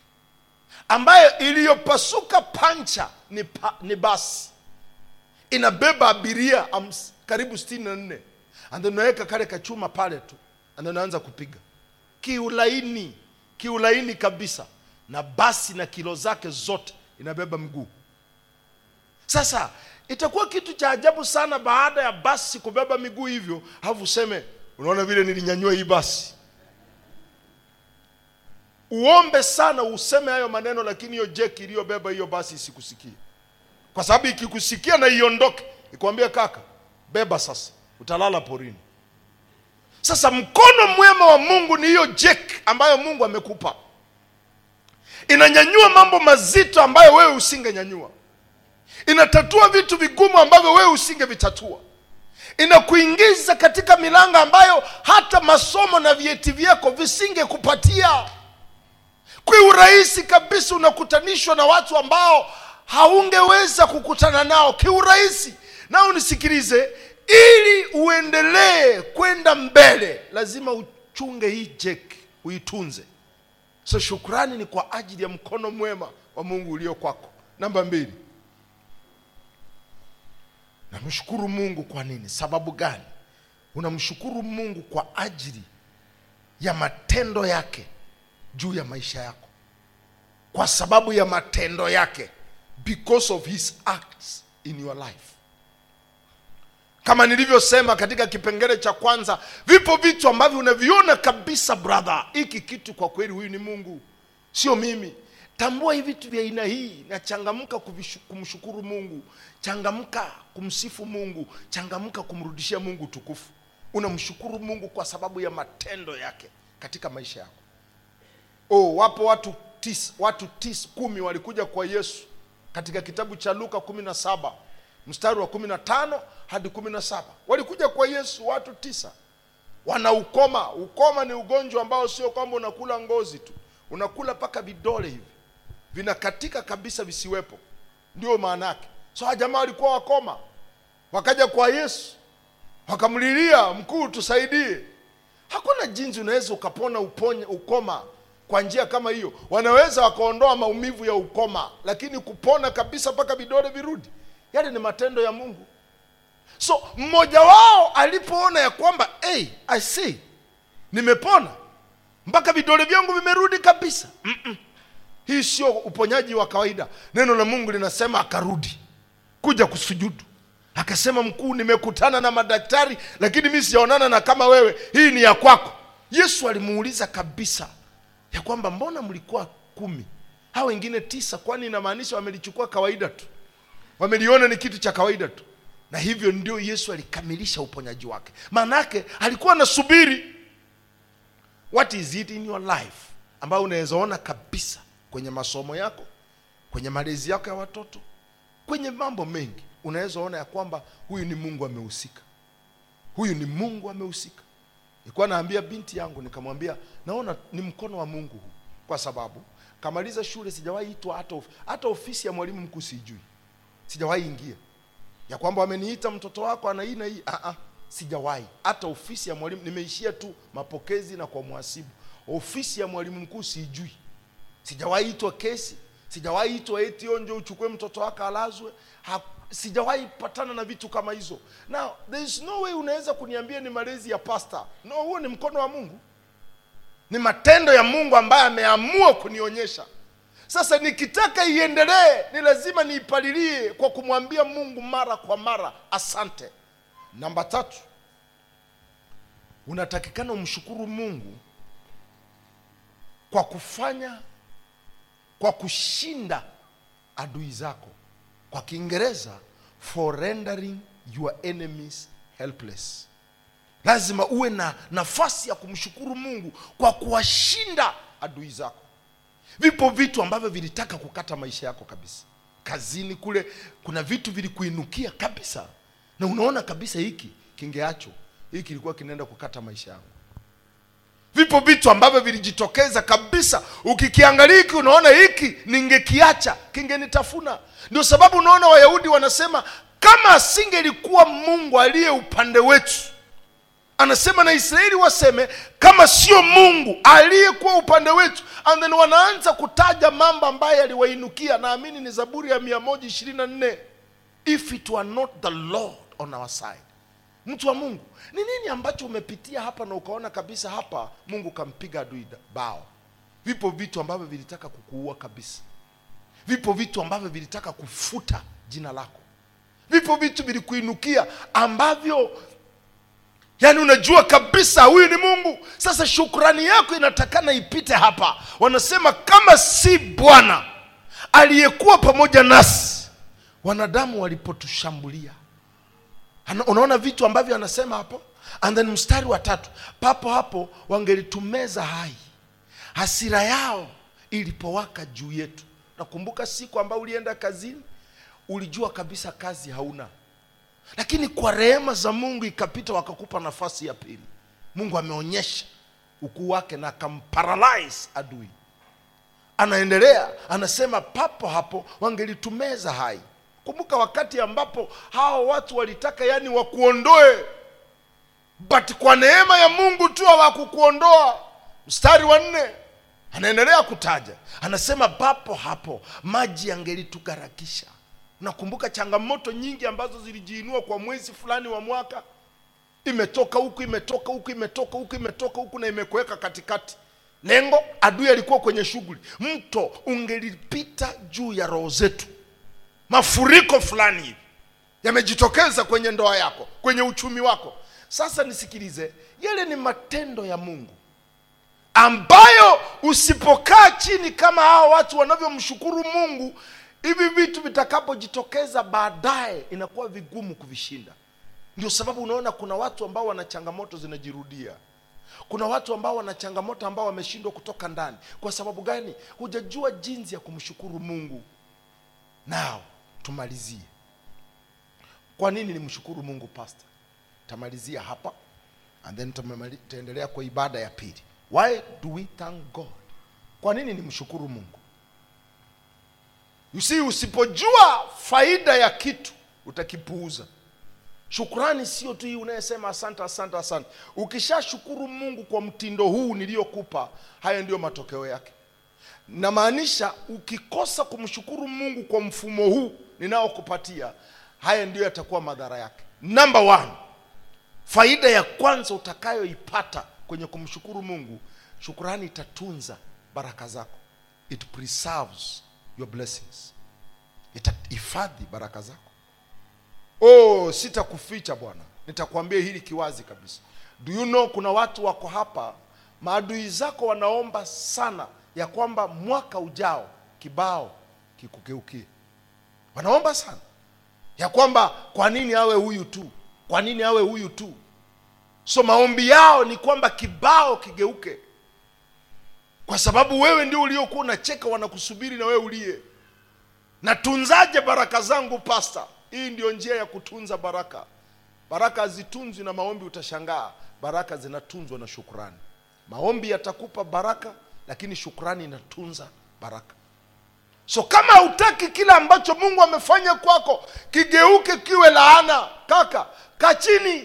ambayo iliyopasuka pancha ni, pa, ni basi inabeba abiria ams, karibu sitini na nne and then unaweka kale kachuma pale tu and then unaanza kupiga kiulaini kiulaini kabisa na basi na kilo zake zote inabeba mguu sasa itakuwa kitu cha ajabu sana baada ya basi kubeba miguu hivyo halafu useme unaona vile nilinyanyua hii basi uombe sana useme hayo maneno lakini hiyo jeki iliyobeba hiyo basi isikusikie kwa sababu ikikusikia na iondoke ikwambia kaka beba sasa utalala porini sasa mkono mwema wa mungu ni hiyo jeki ambayo mungu amekupa inanyanyua mambo mazito ambayo wewe usingenyanyua inatatua vitu vigumu ambavyo wewe usingevitatua inakuingiza katika milango ambayo hata masomo na vyeti vyako visingekupatia kwa urahisi kabisa unakutanishwa na watu ambao haungeweza kukutana nao kiurahisi na unisikilize ili uendelee kwenda mbele lazima uchunge hii jeki uitunze so shukrani ni kwa ajili ya mkono mwema wa mungu ulio kwako namba mbili namshukuru mungu kwa nini sababu gani unamshukuru mungu kwa ajili ya matendo yake juu ya maisha yako kwa sababu ya matendo yake because of his acts in your life kama nilivyosema katika kipengele cha kwanza vipo vitu ambavyo unaviona kabisa brother hiki kitu kwa kweli huyu ni mungu sio mimi tambua hivi vitu vya aina hii na changamka kuvishu- kumshukuru mungu changamka kumsifu mungu changamka kumrudishia mungu tukufu unamshukuru mungu kwa sababu ya matendo yake katika maisha yako oh, wapo watu tis, watu tis, kumi walikuja kwa yesu katika kitabu cha luka kumi na saba mstari wa kumi na tano hadi kumi na saba walikuja kwa yesu watu tisa wana ukoma ukoma ni ugonjwa ambao sio kwamba unakula ngozi tu unakula mpaka vidole hivi vinakatika kabisa visiwepo ndio maana yake so hawa jamaa walikuwa wakoma wakaja kwa yesu wakamlilia mkuu tusaidie hakuna jinsi unaweza ukapona uponye ukoma kwa njia kama hiyo wanaweza wakaondoa maumivu ya ukoma lakini kupona kabisa mpaka vidole virudi yale ni matendo ya mungu so mmoja wao alipoona ya kwamba hey, i see nimepona mpaka vidole vyangu vimerudi kabisa Mm-mm. hii sio uponyaji wa kawaida neno la mungu linasema akarudi kuja kusujudu akasema mkuu nimekutana na madaktari lakini mi sijaonana na kama wewe hii ni ya kwako yesu alimuuliza kabisa ya kwamba mbona mlikuwa kumi hao wengine tisa kwani inamaanisha wamelichukua kawaida tu wameliona ni kitu cha kawaida tu na hivyo ndio yesu alikamilisha uponyaji wake maanake alikuwa anasubiri what is it in your life ambayo unaweza ona kabisa kwenye masomo yako kwenye malezi yako ya watoto kwenye mambo mengi unaweza ona ya kwamba huyu ni mungu amehusika huyu ni mungu amehusika nilikuwa naambia binti yangu nikamwambia naona ni mkono wa mungu huu kwa sababu kamaliza shule sijawahi itwa hata, of, hata ofisi ya mwalimu mkuu sijui sijawahi ingia ya kwamba wameniita mtoto wako ana hii na hii ah, ah, sijawahi hata ofisi ya mwalimu nimeishia tu mapokezi na kwa mhasibu ofisi ya mwalimu mkuu sijui sijawahi itwa kesi sijawahi itwa eti onjo uchukue mtoto wako alazwe ha, sijawahi patana na vitu kama hizo now there is no way unaweza kuniambia ni malezi ya pasta no huo ni mkono wa mungu ni matendo ya mungu ambaye ameamua kunionyesha sasa nikitaka iendelee ni lazima niipalilie kwa kumwambia mungu mara kwa mara asante namba tatu unatakikana umshukuru mungu kwa kufanya kwa kushinda adui zako kwa kiingereza for rendering your enemies helpless lazima uwe na nafasi ya kumshukuru mungu kwa kuwashinda adui zako vipo vitu ambavyo vilitaka kukata maisha yako kabisa kazini kule kuna vitu vilikuinukia kabisa na unaona kabisa hiki kingeacho hiki kilikuwa kinaenda kukata maisha yangu vipo vitu ambavyo vilijitokeza kabisa ukikiangalia hiki unaona hiki ningekiacha kingenitafuna ndio sababu unaona wayahudi wanasema kama asingelikuwa mungu aliye upande wetu anasema na israeli waseme kama sio mungu aliyekuwa upande wetu and then wanaanza kutaja mambo ambayo yaliwainukia naamini ni zaburi ya mia moja ishirini na nne if it were not the lord on our side mtu wa mungu ni nini ambacho umepitia hapa na ukaona kabisa hapa mungu kampiga adui da- bao vipo vitu ambavyo vilitaka kukuua kabisa vipo vitu ambavyo vilitaka kufuta jina lako vipo vitu vilikuinukia ambavyo yaani unajua kabisa huyu ni mungu sasa shukrani yako inatakana ipite hapa wanasema kama si bwana aliyekuwa pamoja nasi wanadamu walipotushambulia Ana- unaona vitu ambavyo anasema hapo and then mstari wa tatu papo hapo wangelitumeza hai hasira yao ilipowaka juu yetu nakumbuka siku ambayo ulienda kazini ulijua kabisa kazi hauna lakini kwa rehema za mungu ikapita wakakupa nafasi ya pili mungu ameonyesha ukuu wake na akamparalyze adui anaendelea anasema papo hapo wangelitumeza hai kumbuka wakati ambapo hawa watu walitaka yani wakuondoe but kwa neema ya mungu tu hawakukuondoa mstari wa nne anaendelea kutaja anasema papo hapo maji yangelitugarakisha nakumbuka changamoto nyingi ambazo zilijiinua kwa mwezi fulani wa mwaka imetoka huku imetoka huku imetoka huku imetoka huku na imekuweka katikati lengo adui alikuwa kwenye shughuli mto ungelipita juu ya roho zetu mafuriko fulani hivi yamejitokeza kwenye ndoa yako kwenye uchumi wako sasa nisikilize yale ni matendo ya mungu ambayo usipokaa chini kama hao watu wanavyomshukuru mungu hivi vitu vitakapojitokeza baadaye inakuwa vigumu kuvishinda ndio sababu unaona kuna watu ambao wana changamoto zinajirudia kuna watu ambao wana changamoto ambao wameshindwa kutoka ndani kwa sababu gani hujajua jinsi ya kumshukuru mungu nao tumalizie kwa nini nimshukuru mungu pastor tamalizia hapa and then tumemali- tutaendelea kwa ibada ya pili why do we thank god kwa nini nimshukuru mungu you see usipojua faida ya kitu utakipuuza shukrani sio tu hii unayesema asante asante asante ukishashukuru mungu kwa mtindo huu niliyokupa haya ndiyo matokeo yake namaanisha ukikosa kumshukuru mungu kwa mfumo huu ninaokupatia haya ndiyo yatakuwa madhara yake number one faida ya kwanza utakayoipata kwenye kumshukuru mungu shukurani itatunza baraka zako it preserves your blessings itahifadhi baraka zako oh sitakuficha bwana nitakwambia hili kiwazi kabisa do you know kuna watu wako hapa maadui zako wanaomba sana ya kwamba mwaka ujao kibao kikugeukie wanaomba sana ya kwamba kwa nini awe huyu tu kwa nini awe huyu tu so maombi yao ni kwamba kibao kigeuke kwa sababu wewe ndio uliokuwa unacheka wanakusubiri na wewe ulie natunzaje baraka zangu pasta hii ndio njia ya kutunza baraka baraka hazitunzwi na maombi utashangaa baraka zinatunzwa na shukrani maombi yatakupa baraka lakini shukrani inatunza baraka so kama hautaki kile ambacho mungu amefanya kwako kigeuke kiwe laana kaka kaa chini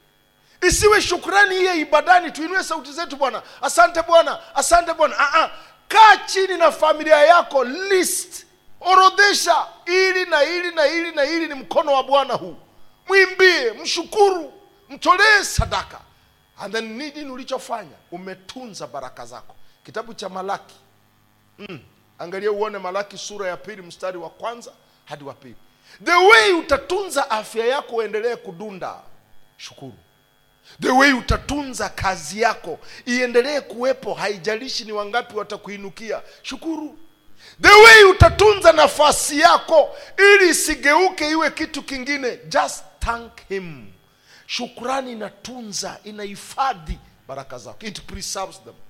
isiwe shukrani iye ibadani tuinue sauti zetu bwana asante bwana asante bwana Ah, ah. kaa chini na familia yako list orodhesha ili na ili na ili na ili ni mkono wa bwana huu mwimbie mshukuru mtolee sadaka and then nini ulichofanya umetunza baraka zako kitabu cha malaki mm. angalia uone malaki sura ya pili mstari wa kwanza hadi wa pili the way utatunza afya yako uendelee kudunda shukuru the way utatunza kazi yako iendelee kuwepo haijalishi ni wangapi watakuinukia shukuru the way utatunza nafasi yako ili isigeuke iwe kitu kingine just thank him shukrani inatunza inahifadhi baraka zako it preserves them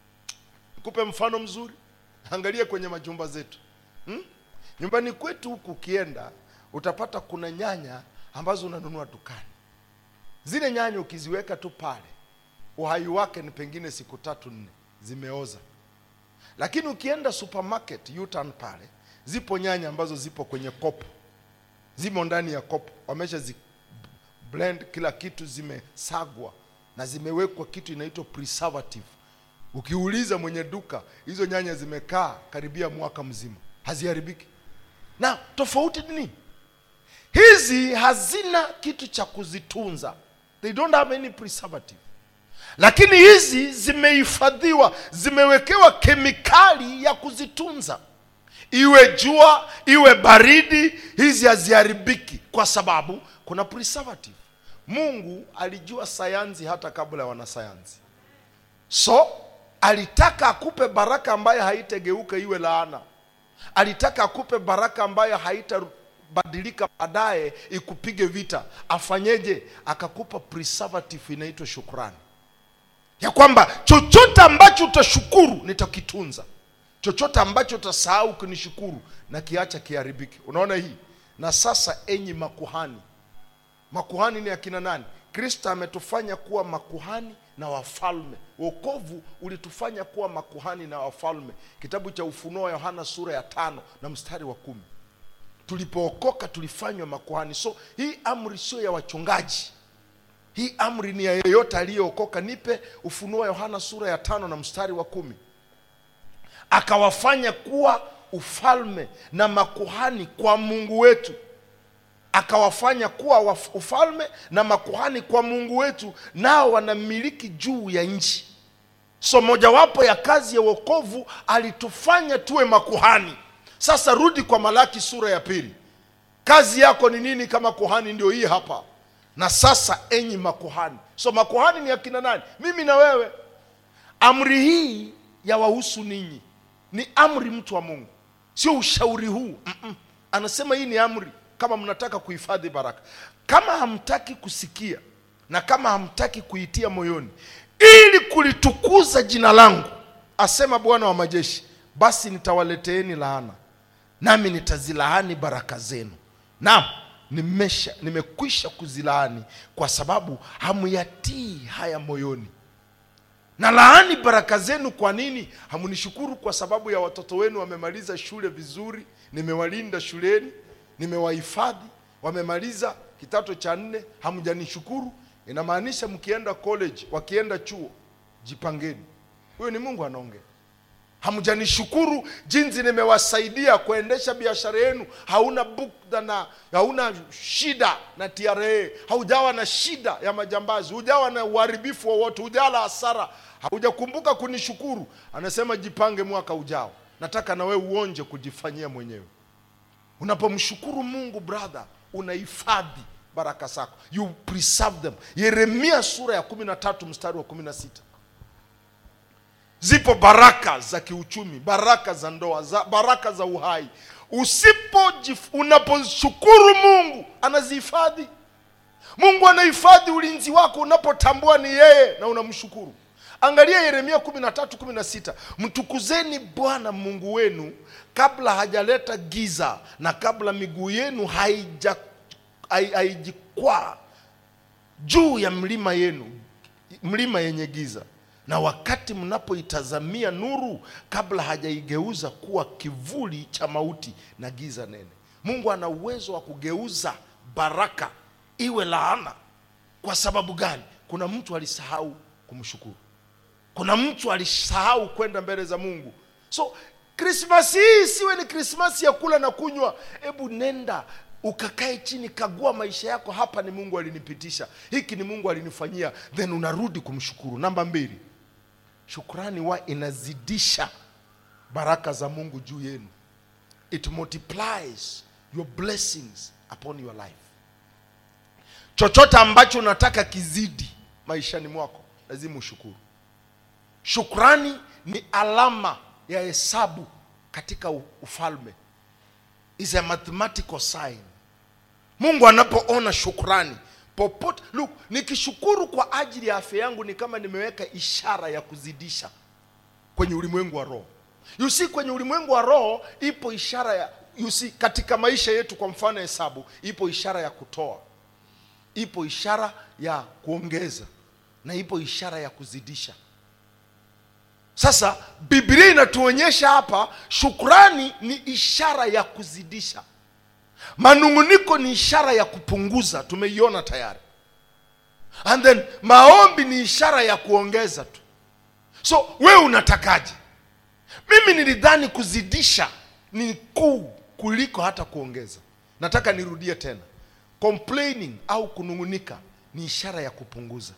nikupe mfano mzuri angalia kwenye majumba zetu hmm? nyumbani kwetu huku ukienda utapata kuna nyanya ambazo unanunua dukani zile nyanya ukiziweka tu pale uhai wake ni pengine siku tatu nne zimeoza lakini ukienda supermarket U-turn pale zipo nyanya ambazo zipo kwenye kopo zimo ndani ya kopo wamesha zi blend kila kitu zimesagwa na zimewekwa kitu inaitwa preservative ukiuliza mwenye duka hizo nyanya zimekaa karibia mwaka mzima haziharibiki na tofauti ni nini hizi hazina kitu cha kuzitunza they don't have any preservative lakini hizi zimehifadhiwa zimewekewa kemikali ya kuzitunza iwe jua iwe baridi hizi haziharibiki kwa sababu kuna preservative mungu alijua sayansi hata kabla ya wanasayansi so alitaka akupe baraka ambayo haitageuka iwe laana alitaka akupe baraka ambayo haitabadilika baadaye ikupige vita afanyeje akakupa preservative inaitwa shukrani ya kwamba chochote ambacho utashukuru nitakitunza chochote ambacho utasahau kunishukuru na kiacha kiharibike unaona hii na sasa enyi makuhani makuhani ni akina nani kristo ametufanya kuwa makuhani na wafalme wokovu ulitufanya kuwa makuhani na wafalme kitabu cha ufunuo wa yohana sura ya tano na mstari wa kumi tulipookoka tulifanywa makuhani so hii amri sio ya wachungaji hii amri ni ya yeyote aliyeokoka nipe ufunuo wa yohana sura ya tano na mstari wa kumi akawafanya kuwa ufalme na makuhani kwa mungu wetu akawafanya kuwa waf- ufalme na makuhani kwa mungu wetu nao wanamiliki juu ya nchi so mojawapo ya kazi ya wokovu alitufanya tuwe makuhani sasa rudi kwa malaki sura ya pili kazi yako ni nini kama kuhani ndio hii hapa na sasa enyi makuhani so makuhani ni akina nani mimi na wewe amri hii ya wahusu ninyi ni amri mtu wa mungu sio ushauri huu Mm-mm. anasema hii ni amri kama mnataka kuhifadhi baraka kama hamtaki kusikia na kama hamtaki kuitia moyoni ili kulitukuza jina langu asema bwana wa majeshi basi nitawaleteeni laana nami nitazilaani baraka zenu naam nimesha nimekwisha kuzilaani kwa sababu hamuyatii haya moyoni na laani baraka zenu kwa nini hamunishukuru kwa sababu ya watoto wenu wamemaliza shule vizuri nimewalinda shuleni nimewahifadhi wamemaliza kidato cha nne hamjanishukuru inamaanisha mkienda college wakienda chuo jipangeni huyo ni mungu anaongea hamjanishukuru jinsi nimewasaidia kuendesha biashara yenu hauna bukda na hauna shida na tra haujawa na shida ya majambazi hujawa na uharibifu wowote hujala hasara haujakumbuka kunishukuru anasema jipange mwaka ujao nataka na wewe uonje kujifanyia mwenyewe unapomshukuru mungu brother unahifadhi baraka zako you preserve them yeremia sura ya kumi na tatu mstari wa kumi na sita zipo baraka za kiuchumi baraka za ndoa za, baraka za uhai usipo unaposhukuru mungu anazihifadhi mungu anahifadhi ulinzi wako unapotambua ni yeye na unamshukuru angalia yeremia 13 16 mtukuzeni bwana mungu wenu kabla hajaleta giza na kabla miguu yenu haija hai- haijikwaa juu ya mlima yenu mlima yenye giza na wakati mnapoitazamia nuru kabla hajaigeuza kuwa kivuli cha mauti na giza nene mungu ana uwezo wa kugeuza baraka iwe laana kwa sababu gani kuna mtu alisahau kumshukuru kuna mtu alisahau kwenda mbele za mungu so krismasi hii isiwe ni krismasi ya kula na kunywa hebu nenda ukakae chini kagua maisha yako hapa ni mungu alinipitisha hiki ni mungu alinifanyia then unarudi kumshukuru namba mbili shukrani wa inazidisha baraka za mungu juu yenu it multiplies your blessings upon your life chochote ambacho unataka kizidi maishani mwako lazima ushukuru shukrani ni alama ya hesabu katika u- ufalme is a mathematical sign mungu anapoona shukrani popote look nikishukuru kwa ajili ya afya yangu ni kama nimeweka ishara ya kuzidisha kwenye ulimwengu wa roho you see kwenye ulimwengu wa roho ipo ishara ya you see, katika maisha yetu kwa mfano hesabu ipo ishara ya kutoa ipo ishara ya kuongeza na ipo ishara ya kuzidisha sasa biblia inatuonyesha hapa shukrani ni ishara ya kuzidisha manunguniko ni ishara ya kupunguza tumeiona tayari and then maombi ni ishara ya kuongeza tu so wewe unatakaje mimi nilidhani kuzidisha ni kuu kuliko hata kuongeza nataka nirudie tena complaining au kunungunika ni ishara ya kupunguza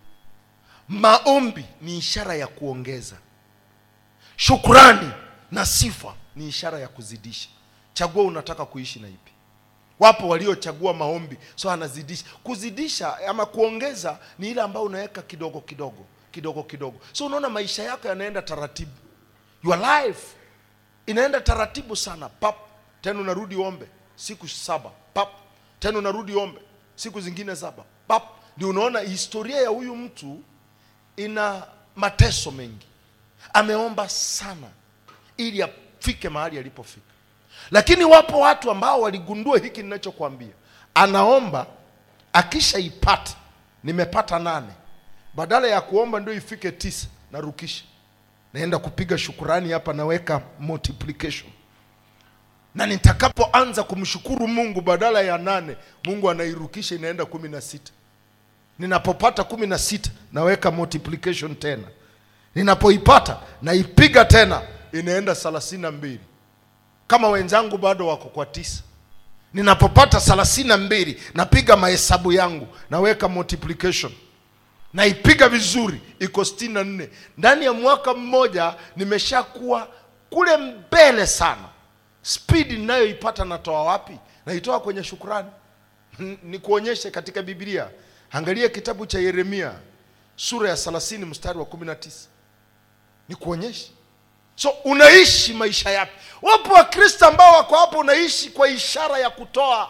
maombi ni ishara ya kuongeza shukrani na sifa ni ishara ya kuzidisha chagua unataka kuishi na ipi wapo waliochagua maombi so anazidisha kuzidisha ama kuongeza ni ile ambayo unaweka kidogo kidogo kidogo kidogo so unaona maisha yako yanaenda taratibu your life inaenda taratibu sana pap tena unarudi ombe siku saba pap tena unarudi ombe siku zingine saba pap ndio unaona historia ya huyu mtu ina mateso mengi ameomba sana ili afike mahali alipofika lakini wapo watu ambao waligundua hiki ninachokwambia anaomba akishaipata nimepata nane badala ya kuomba ndio ifike tisa narukisha naenda kupiga shukurani hapa naweka multiplication na nitakapoanza kumshukuru mungu badala ya nane mungu anairukisha inaenda kumi na sita ninapopata kumi na sita naweka multiplication tena ninapoipata naipiga tena inaenda thelathini na mbili kama wenzangu bado wako kwa tisa ninapopata thelathini na mbili napiga mahesabu yangu naweka multiplication naipiga vizuri iko sitini na nne ndani ya mwaka mmoja nimeshakuwa kule mbele sana spidi ninayoipata natoa wapi naitoa kwenye shukrani N- nikuonyeshe katika biblia angalia kitabu cha yeremia sura ya 30 mstari wa 19 nikuonyeshe so unaishi maisha yapi wapo wakristo ambao wako hapo unaishi kwa ishara ya kutoa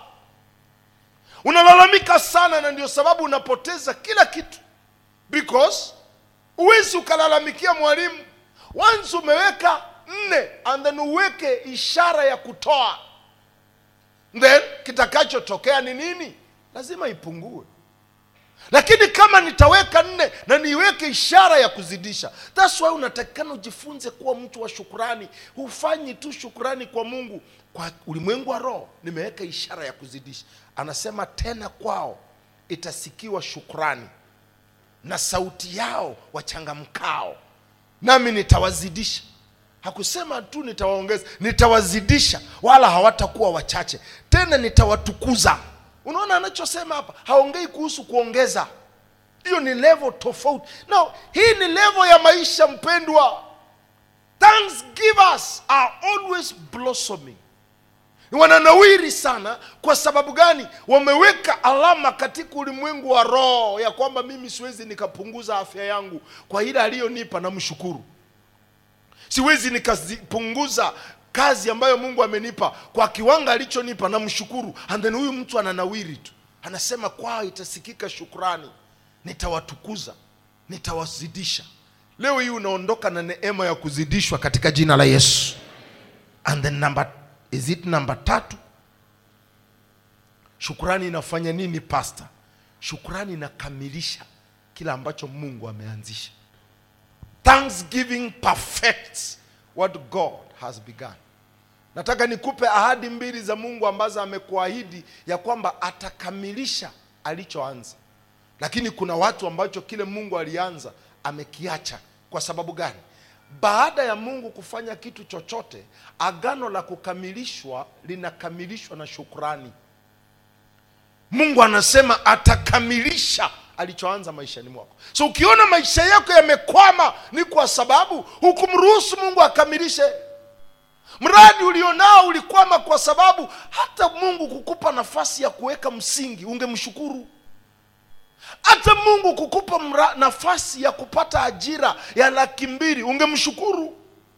unalalamika sana na ndio sababu unapoteza kila kitu because huwezi ukalalamikia mwalimu once umeweka nne and then uweke ishara ya kutoa then kitakachotokea ni nini lazima ipungue lakini kama nitaweka nne na niiweke ishara ya kuzidisha thats why unatakikana ujifunze kuwa mtu wa shukurani hufanyi tu shukurani kwa mungu kwa ulimwengu wa roho nimeweka ishara ya kuzidisha anasema tena kwao itasikiwa shukurani na sauti yao wachangamkao nami nitawazidisha hakusema tu nitawaongeza nitawazidisha wala hawatakuwa wachache tena nitawatukuza unaona anachosema hapa haongei kuhusu kuongeza hiyo ni level tofauti no hii ni level ya maisha mpendwa thanksgivers are always blossoming wananawiri sana kwa sababu gani wameweka alama katika ulimwengu wa roho ya kwamba mimi siwezi nikapunguza afya yangu kwa ile aliyonipa na mshukuru siwezi nikapunguza kazi ambayo mungu amenipa kwa kiwango alichonipa na mshukuru and then huyu mtu ananawiri tu anasema kwao itasikika shukrani nitawatukuza nitawazidisha leo hii unaondoka na neema ya kuzidishwa katika jina la yesu and then number, is it number tatu shukrani inafanya nini pasta shukrani inakamilisha kila ambacho mungu ameanzisha thanksgiving perfects what god has begun nataka nikupe ahadi mbili za mungu ambazo amekuahidi ya kwamba atakamilisha alichoanza lakini kuna watu ambacho kile mungu alianza amekiacha kwa sababu gani baada ya mungu kufanya kitu chochote agano la kukamilishwa linakamilishwa na shukrani mungu anasema atakamilisha alichoanza maishani mwako so ukiona maisha yako yamekwama ni kwa sababu hukumruhusu mungu akamilishe mradi ulionao ulikwama kwa sababu hata mungu kukupa nafasi ya kuweka msingi ungemshukuru hata mungu kukupa mra, nafasi ya kupata ajira ya laki mbili ungemshukuru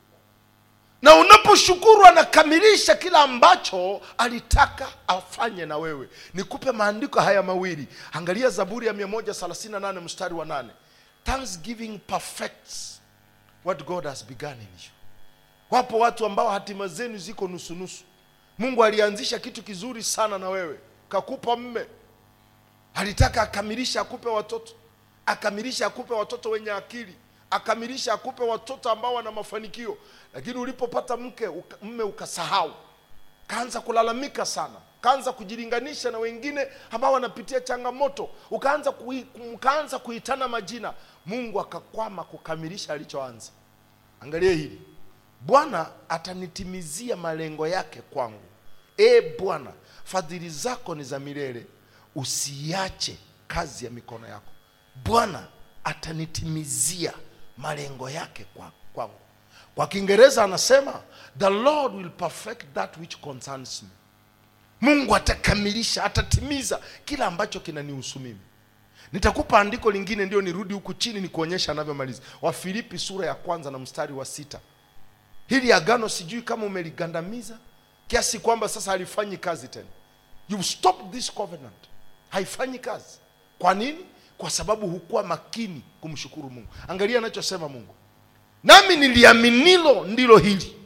na unaposhukuru anakamilisha kila ambacho alitaka afanye na wewe nikupe maandiko haya mawili angalia zaburi ya 138 mstari wa 8 thanksgiving perfects what god has begun in you wapo watu ambao hatima zenu ziko nusunusu mungu alianzisha kitu kizuri sana na wewe kakupa mme alitaka akamilisha akupe watoto akamilisha akupe watoto wenye akili akamilisha akupe watoto ambao wana mafanikio lakini ulipopata mke uka, mme ukasahau kaanza kulalamika sana kaanza kujilinganisha na wengine ambao wanapitia changamoto ukaanza kui, ukaanza kuitana majina mungu akakwama kukamilisha alichoanza angalia hili bwana atanitimizia malengo yake kwangu e bwana fadhili zako ni za milele usiache kazi ya mikono yako bwana atanitimizia malengo yake kwa- kwangu kwa kiingereza anasema the lord will perfect that which concerns me mungu atakamilisha atatimiza kila ambacho kinanihusu mimi nitakupa andiko lingine ndio nirudi huku chini nikuonyesha anavyomaliza wafilipi sura ya kwanza na mstari wa sita hili agano sijui kama umeligandamiza kiasi kwamba sasa halifanyi kazi tena you stop this covenant haifanyi kazi kwa nini kwa sababu hukuwa makini kumshukuru mungu angalia anachosema mungu nami niliaminilo ndilo hili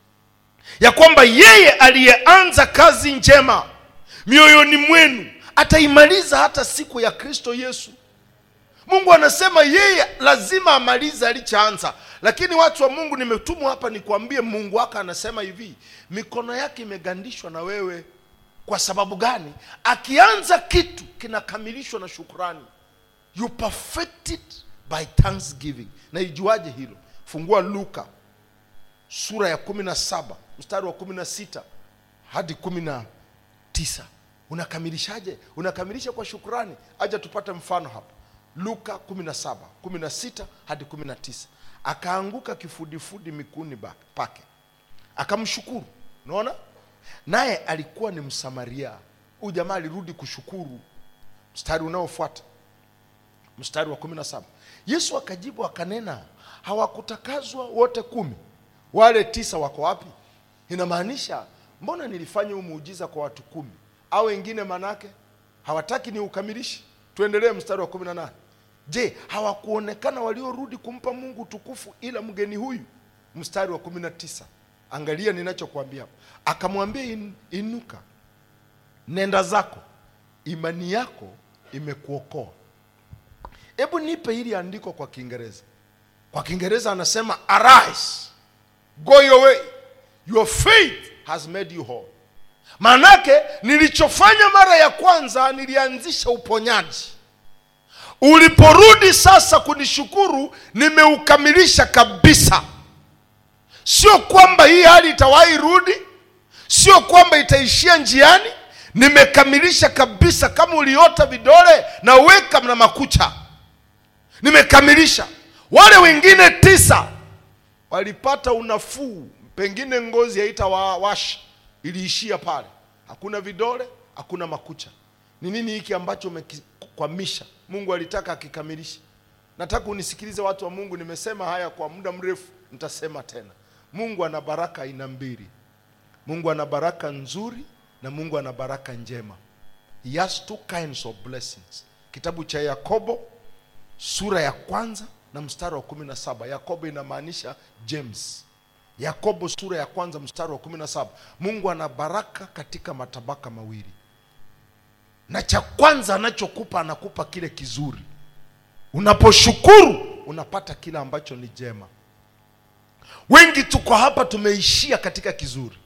ya kwamba yeye aliyeanza kazi njema mioyoni mwenu ataimaliza hata siku ya kristo yesu mungu anasema yeye lazima amalize alichoanza lakini watu wa mungu nimetumwa hapa nikwambie mungu wako anasema hivi mikono yake imegandishwa na wewe kwa sababu gani akianza kitu kinakamilishwa na shukurani you perfect it by thanksgiving na ijuaje hilo fungua luka sura ya kumi na saba mstari wa kumi na sita hadi kumi na tisa unakamilishaje unakamilisha kwa shukrani aja tupate mfano hapa luka 17 16 hadi 19 akaanguka kifudifudi miguuni ba- pake akamshukuru unaona naye alikuwa ni msamaria huyu jamaa alirudi kushukuru mstari unaofuata mstari wa 17 yesu akajibu akanena hawakutakazwa wote kumi wale tisa wako wapi inamaanisha mbona nilifanya huu muujiza kwa watu kumi au wengine manake hawataki ni ukamilishe tuendelee mstari wa 18 je hawakuonekana waliorudi kumpa mungu tukufu ila mgeni huyu mstari wa 19 angalia ninachokuambia hapa akamwambia in, inuka nenda zako imani yako imekuokoa hebu nipe hili andiko kwa kiingereza kwa kiingereza anasema arise go your way your faith has made you whole maanake nilichofanya mara ya kwanza nilianzisha uponyaji uliporudi sasa kunishukuru nimeukamilisha kabisa sio kwamba hii hali itawahi rudi sio kwamba itaishia njiani nimekamilisha kabisa kama uliota vidole na weka na makucha nimekamilisha wale wengine tisa walipata unafuu pengine ngozi haitawawasha iliishia pale hakuna vidole hakuna makucha ni nini hiki ambacho umekikwamisha mungu alitaka akikamilisha nataka unisikilize watu wa mungu nimesema haya kwa muda mrefu nitasema tena mungu ana baraka aina mbili mungu ana baraka nzuri na mungu ana baraka njema he has two kinds of blessings kitabu cha yakobo sura ya kwanza na mstari wa kumi na saba yakobo inamaanisha james yakobo sura ya kwanza mstari wa kumi na saba mungu ana baraka katika matabaka mawili na cha kwanza anachokupa anakupa kile kizuri unaposhukuru unapata kile ambacho ni jema wengi tuko hapa tumeishia katika kizuri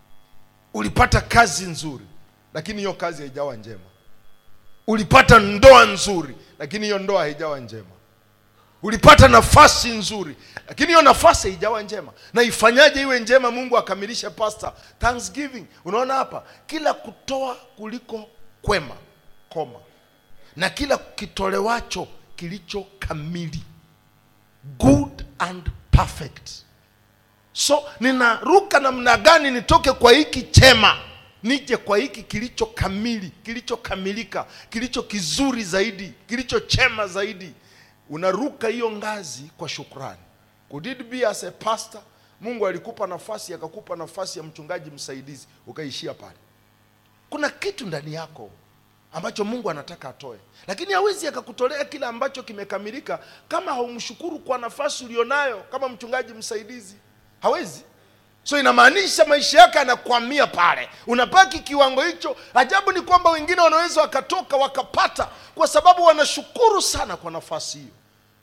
ulipata kazi nzuri lakini hiyo kazi haijawa njema ulipata ndoa nzuri lakini hiyo ndoa haijawa njema ulipata nafasi nzuri lakini hiyo nafasi haijawa njema na ifanyaje iwe njema mungu akamilishe pasta thanksgiving unaona hapa kila kutoa kuliko kwema koma na kila kitolewacho kilicho kamili good and perfect so ninaruka namna gani nitoke kwa hiki chema nije kwa hiki kilicho kamili kilichokamilika kilicho kizuri zaidi kilicho chema zaidi unaruka hiyo ngazi kwa shukrani could it be as a pastor mungu alikupa nafasi akakupa nafasi ya mchungaji msaidizi ukaishia pale kuna kitu ndani yako ambacho mungu anataka atoe lakini hawezi akakutolea kile ambacho kimekamilika kama haumshukuru kwa nafasi ulionayo kama mchungaji msaidizi hawezi so inamaanisha maisha yake anakwamia pale unabaki kiwango hicho ajabu ni kwamba wengine wanaweza wakatoka wakapata kwa sababu wanashukuru sana kwa nafasi hiyo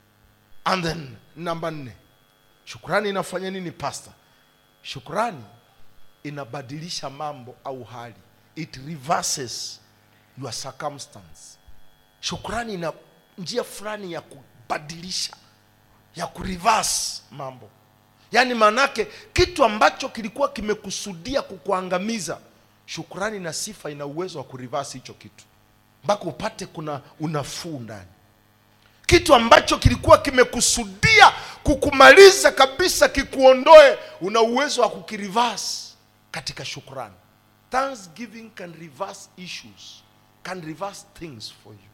and then namba nne shukrani inafanya nini pasta shukrani inabadilisha mambo au hali it reverses your circumstance shukrani ina njia fulani ya kubadilisha ya kureverse mambo yaani maanake kitu ambacho kilikuwa kimekusudia kukuangamiza shukrani na sifa ina uwezo wa kurivasi hicho kitu mpaka upate kuna unafuu ndani kitu ambacho kilikuwa kimekusudia kukumaliza kabisa kikuondoe una uwezo wa kukirivasi katika shukrani thanksgiving can reverse issues can reverse things for you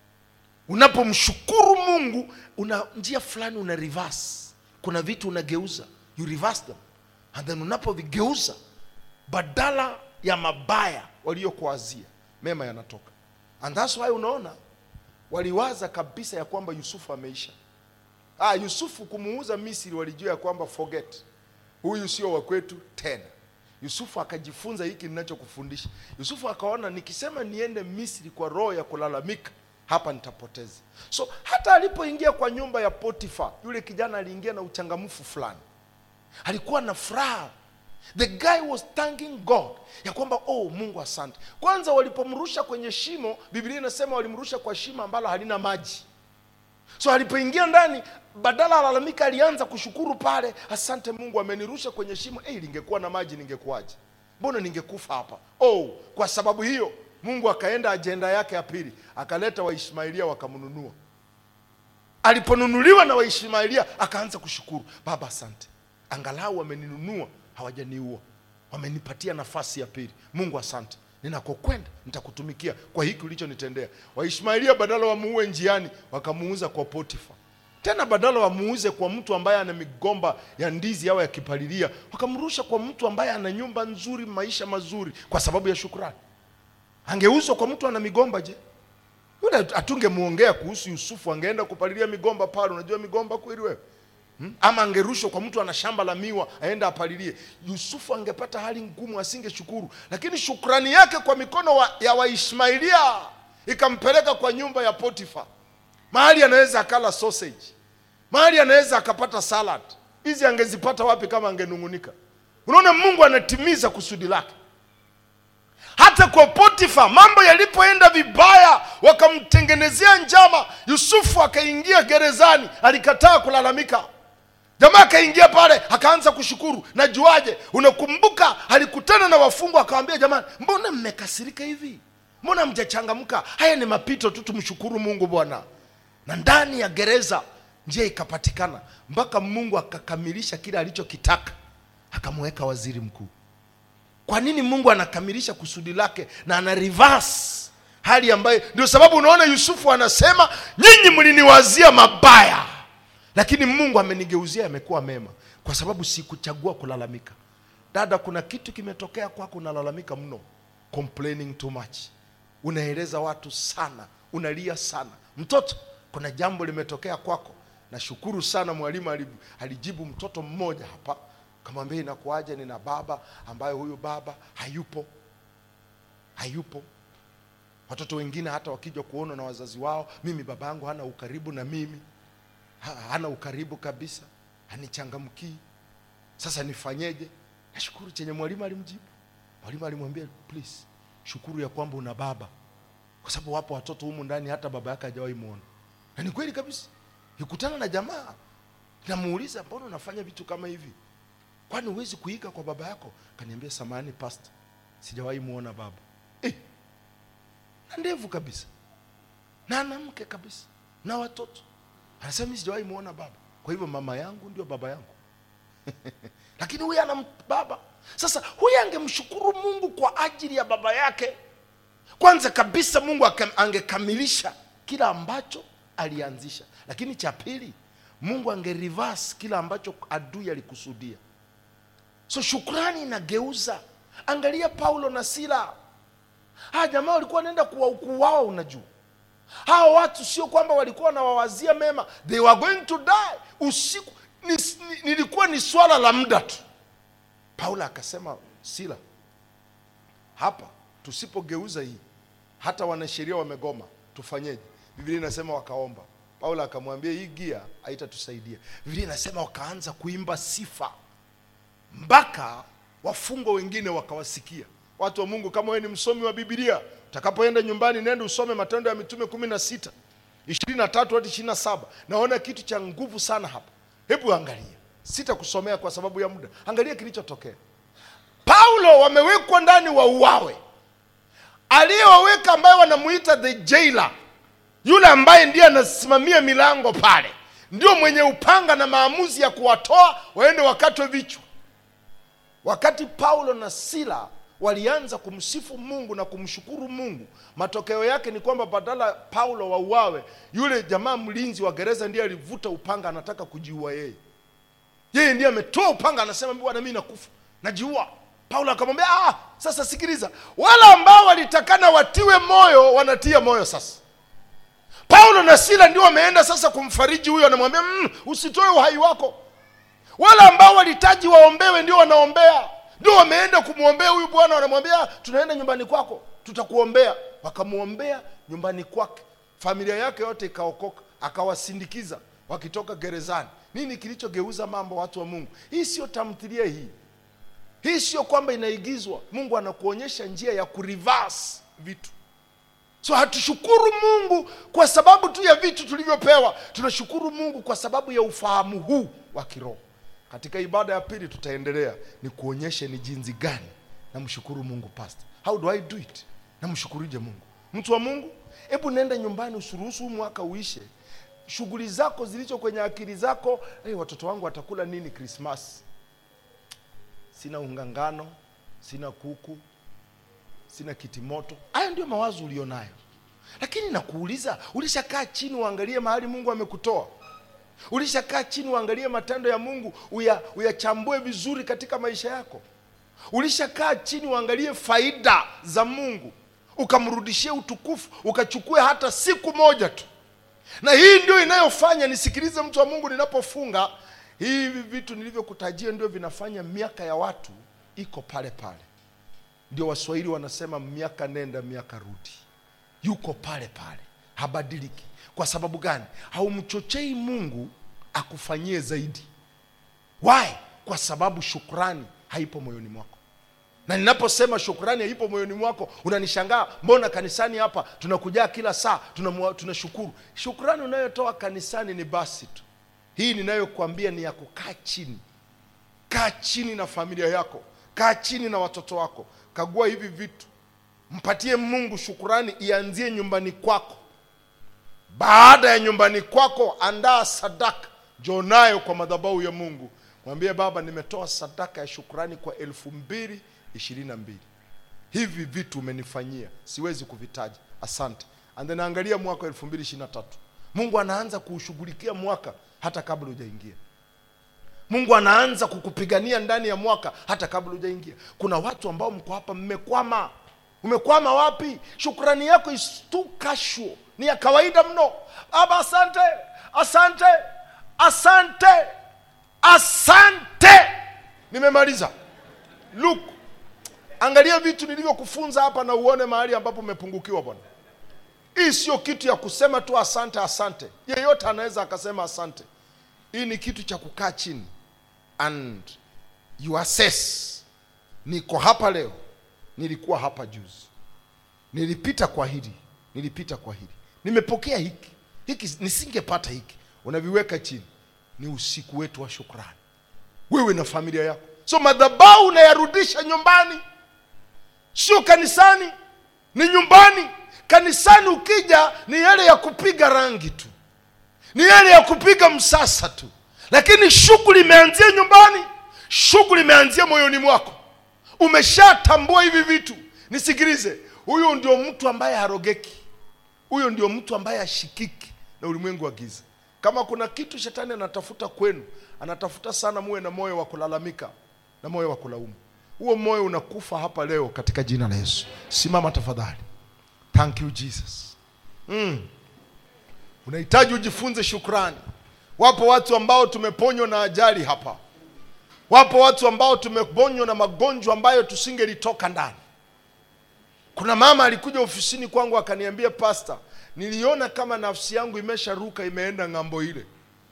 unapomshukuru mungu una njia fulani una reverse kuna vitu unageuza you reverse them and then unapovigeuza badala ya mabaya waliokuazia mema yanatoka and that's why unaona waliwaza kabisa ya kwamba yusufu ameisha ah, yusufu kumuuza misri walijua ya kwamba forget huyu sio wa kwetu tena yusufu akajifunza hiki ninachokufundisha yusufu akaona nikisema niende misri kwa roho ya kulalamika hapa nitapoteza so hata alipoingia kwa nyumba ya potifa yule kijana aliingia na uchangamfu fulani alikuwa na furaha the guy was thanking god ya kwamba oh mungu asante kwanza walipomrusha kwenye shimo biblia inasema walimrusha kwa shimo ambalo halina maji so alipoingia ndani badala alalamika alianza kushukuru pale asante mungu amenirusha kwenye shimo hey, lingekuwa na maji ningekuwaje mbona ningekufa hapa oh kwa sababu hiyo mungu akaenda ajenda yake ya pili akaleta waishmailia wakamnunua aliponunuliwa na waishmailia akaanza kushukuru baba asante angalau wameninunua hawajaniua wamenipatia nafasi ya pili mungu asante ninakokwenda nitakutumikia kwa hiki ulichonitendea waishmailia badala wamuue njiani wakamuuza kwa potifa tena badala wamuuze kwa mtu ambaye ana migomba ya ndizi au ya kipalilia wakamrusha kwa mtu ambaye ana nyumba nzuri maisha mazuri kwa sababu ya shukrani angeuzwa kwa mtu ana migomba je yule atungemuongea kuhusu yusufu angeenda kupalilia migomba pale unajua migomba kweli wewe Hmm? ama angerushwa kwa mtu ana shamba la miwa aenda apalilie yusufu angepata hali ngumu asingeshukuru lakini shukrani yake kwa mikono wa, ya waishmailia ikampeleka kwa nyumba ya potifa mahali anaweza akala sausage mahali anaweza akapata salad hizi angezipata wapi kama angenung'unika unaona mungu anatimiza kusudi lake hata kwa potifa mambo yalipoenda vibaya wakamtengenezea njama yusufu akaingia gerezani alikataa kulalamika jamaa akaingia pale akaanza kushukuru najuaje unakumbuka alikutana na wafungwa akawambia jamani mbona mmekasirika hivi mbona mjachangamka haya ni mapito tu tumshukuru mungu bwana na ndani ya gereza njia ikapatikana mpaka mungu akakamilisha kile alichokitaka akamweka waziri mkuu kwa nini mungu anakamilisha kusudi lake na ana reverse hali ambayo ndio sababu unaona yusufu anasema nyinyi mliniwazia mabaya lakini mungu amenigeuzia yamekuwa mema kwa sababu sikuchagua kulalamika dada kuna kitu kimetokea kwako unalalamika mno complaining too much unaeleza watu sana unalia sana mtoto kuna jambo limetokea kwako nashukuru sana mwalimu ali- alijibu mtoto mmoja hapa kamwambia inakuaje nina baba ambaye huyu baba hayupo hayupo watoto wengine hata wakija kuona na wazazi wao mimi baba yangu hana ukaribu na mimi ha- hana ukaribu kabisa hanichangamkii sasa nifanyeje nashukuru chenye mwalimu alimjibu mwalimu alimwambia please shukuru ya kwamba una baba kwa sababu wapo watoto humu ndani hata baba yake hajawahi muona na ni kweli kabisa nikutana na jamaa namuuliza mbona unafanya vitu kama hivi kwani huwezi kuiga kwa baba yako kaniambia samani pasta sijawahi muona baba eh, na ndevu kabisa na ana mke kabisa na watoto anasema mi sijawahi muona baba kwa hivyo mama yangu ndio baba yangu lakini huyu ana m- baba sasa huyu angemshukuru mungu kwa ajili ya baba yake kwanza kabisa mungu aka- angekamilisha kila ambacho alianzisha lakini cha pili mungu angereverse kila ambacho adui alikusudia so shukrani inageuza angalia paulo na sila haya jamaa walikuwa wanaenda kuwa kuuawa unajua hawa watu sio kwamba walikuwa wanawawazia mema they were going to die usiku ni, ni, nilikuwa ni swala la muda tu paulo akasema sila hapa tusipogeuza hii hata wanasheria wamegoma tufanyeje biblia inasema wakaomba paulo akamwambia hii gia haitatusaidia biblia inasema wakaanza kuimba sifa mpaka wafungwa wengine wakawasikia watu wa mungu kama wewe ni msomi wa bibilia utakapoenda nyumbani nenda usome matendo ya mitume kumi na sita ishirini na tatu hadi ishirini na saba naona kitu cha nguvu sana hapa hebu angalia sitakusomea kwa sababu ya muda angalia kilichotokea paulo wamewekwa ndani wauawe aliyewaweka ambaye wanamuita the jailer yule ambaye ndiye anasimamia milango pale ndio mwenye upanga na maamuzi ya kuwatoa waende wakatwe vichwa wakati paulo na sila walianza kumsifu mungu na kumshukuru mungu matokeo yake ni kwamba badala paulo wauawe yule jamaa mlinzi wa gereza ndiye alivuta upanga anataka kujiua yeye yeye ndiye ametoa upanga anasema bwana mi nakufa najiua paulo akamwambia ah, sasa sikiliza wale ambao walitakana watiwe moyo wanatia moyo sasa paulo na sila ndio wameenda sasa kumfariji huyo anamwambia mm, usitoe uhai wako wale ambao walitaji waombewe ndio wanaombea ndio wameenda kumwombea huyu bwana wanamwambia tunaenda nyumbani kwako tutakuombea wakamwombea nyumbani kwake familia yake yote ikaokoka akawasindikiza wakitoka gerezani nini kilichogeuza mambo watu wa mungu hii sio tamthilia hii hii sio kwamba inaigizwa mungu anakuonyesha njia ya kureverse vitu so hatushukuru mungu kwa sababu tu ya vitu tulivyopewa tunashukuru mungu kwa sababu ya ufahamu huu wa kiroho katika ibada ya pili tutaendelea ni kuonyeshe ni jinsi gani namshukuru mungu pastor how do i do it namshukuruje mungu mtu wa mungu hebu nenda nyumbani usuruhusu huu mwaka uishe shughuli zako zilizo kwenye akili zako hey, watoto wangu watakula nini krismas sina ungangano sina kuku sina kitimoto haya ndio mawazo ulionayo lakini nakuuliza ulishakaa chini uangalie mahali mungu amekutoa ulishakaa chini uangalie matendo ya mungu uya- uyachambue vizuri katika maisha yako ulishakaa chini uangalie faida za mungu ukamrudishie utukufu ukachukue hata siku moja tu na hii ndio inayofanya nisikilize mtu wa mungu ninapofunga hivi vitu nilivyokutajia ndio vinafanya miaka ya watu iko pale pale ndio waswahili wanasema miaka nenda miaka rudi yuko pale pale habadiliki kwa sababu gani haumchochei mungu akufanyie zaidi why kwa sababu shukrani haipo moyoni mwako na ninaposema shukrani haipo moyoni mwako unanishangaa mbona kanisani hapa tunakujaa kila saa tunamwa- tunashukuru shukrani unayotoa kanisani ni basi tu hii ninayokuambia ni ya kukaa chini kaa chini na familia yako kaa chini na watoto wako kagua hivi vitu mpatie mungu shukurani ianzie nyumbani kwako baada ya nyumbani kwako andaa sadaka njoo nayo kwa madhabahu ya mungu mwambie baba nimetoa sadaka ya shukurani kwa elfu mbili ishirini na mbili hivi vitu umenifanyia siwezi kuvitaja asante and then angalia mwaka wa elfu mbili ishirini na tatu mungu anaanza kuushughulikia mwaka hata kabla hujaingia mungu anaanza kukupigania ndani ya mwaka hata kabla hujaingia kuna watu ambao mko hapa mmekwama umekwama wapi shukrani yako is too casual ni ya kawaida mno baba asante asante asante asante nimemaliza look angalia vitu nilivyokufunza hapa na uone mahali ambapo umepungukiwa bwana hii sio kitu ya kusema tu asante asante yeyote anaweza akasema asante hii ni kitu cha kukaa chini and you assess niko hapa leo nilikuwa hapa juzi nilipita kwa hili nilipita kwa hili nimepokea hiki hiki nisingepata hiki unaviweka chini ni usiku wetu wa shukrani wewe na familia yako so madhabau unayarudisha nyumbani sio kanisani ni nyumbani kanisani ukija ni yale ya kupiga rangi tu ni yale ya kupiga msasa tu lakini shughuli imeanzia nyumbani shughuli imeanzia moyoni mwako umeshatambua hivi vitu nisikilize huyo ndio mtu ambaye harogeki huyo ndio mtu ambaye ashikiki na ulimwengu wa giza kama kuna kitu shetani anatafuta kwenu anatafuta sana muwe na moyo wa kulalamika na moyo wa kulaumu huo moyo unakufa hapa leo katika jina la yesu simama tafadhali thank you jesus mm. unahitaji ujifunze shukrani wapo watu ambao tumeponywa na ajali hapa wapo watu ambao tumeponywa na magonjwa ambayo tusingelitoka ndani kuna mama alikuja ofisini kwangu akaniambia pasta niliona kama nafsi yangu imesharuka imeenda ng'ambo ile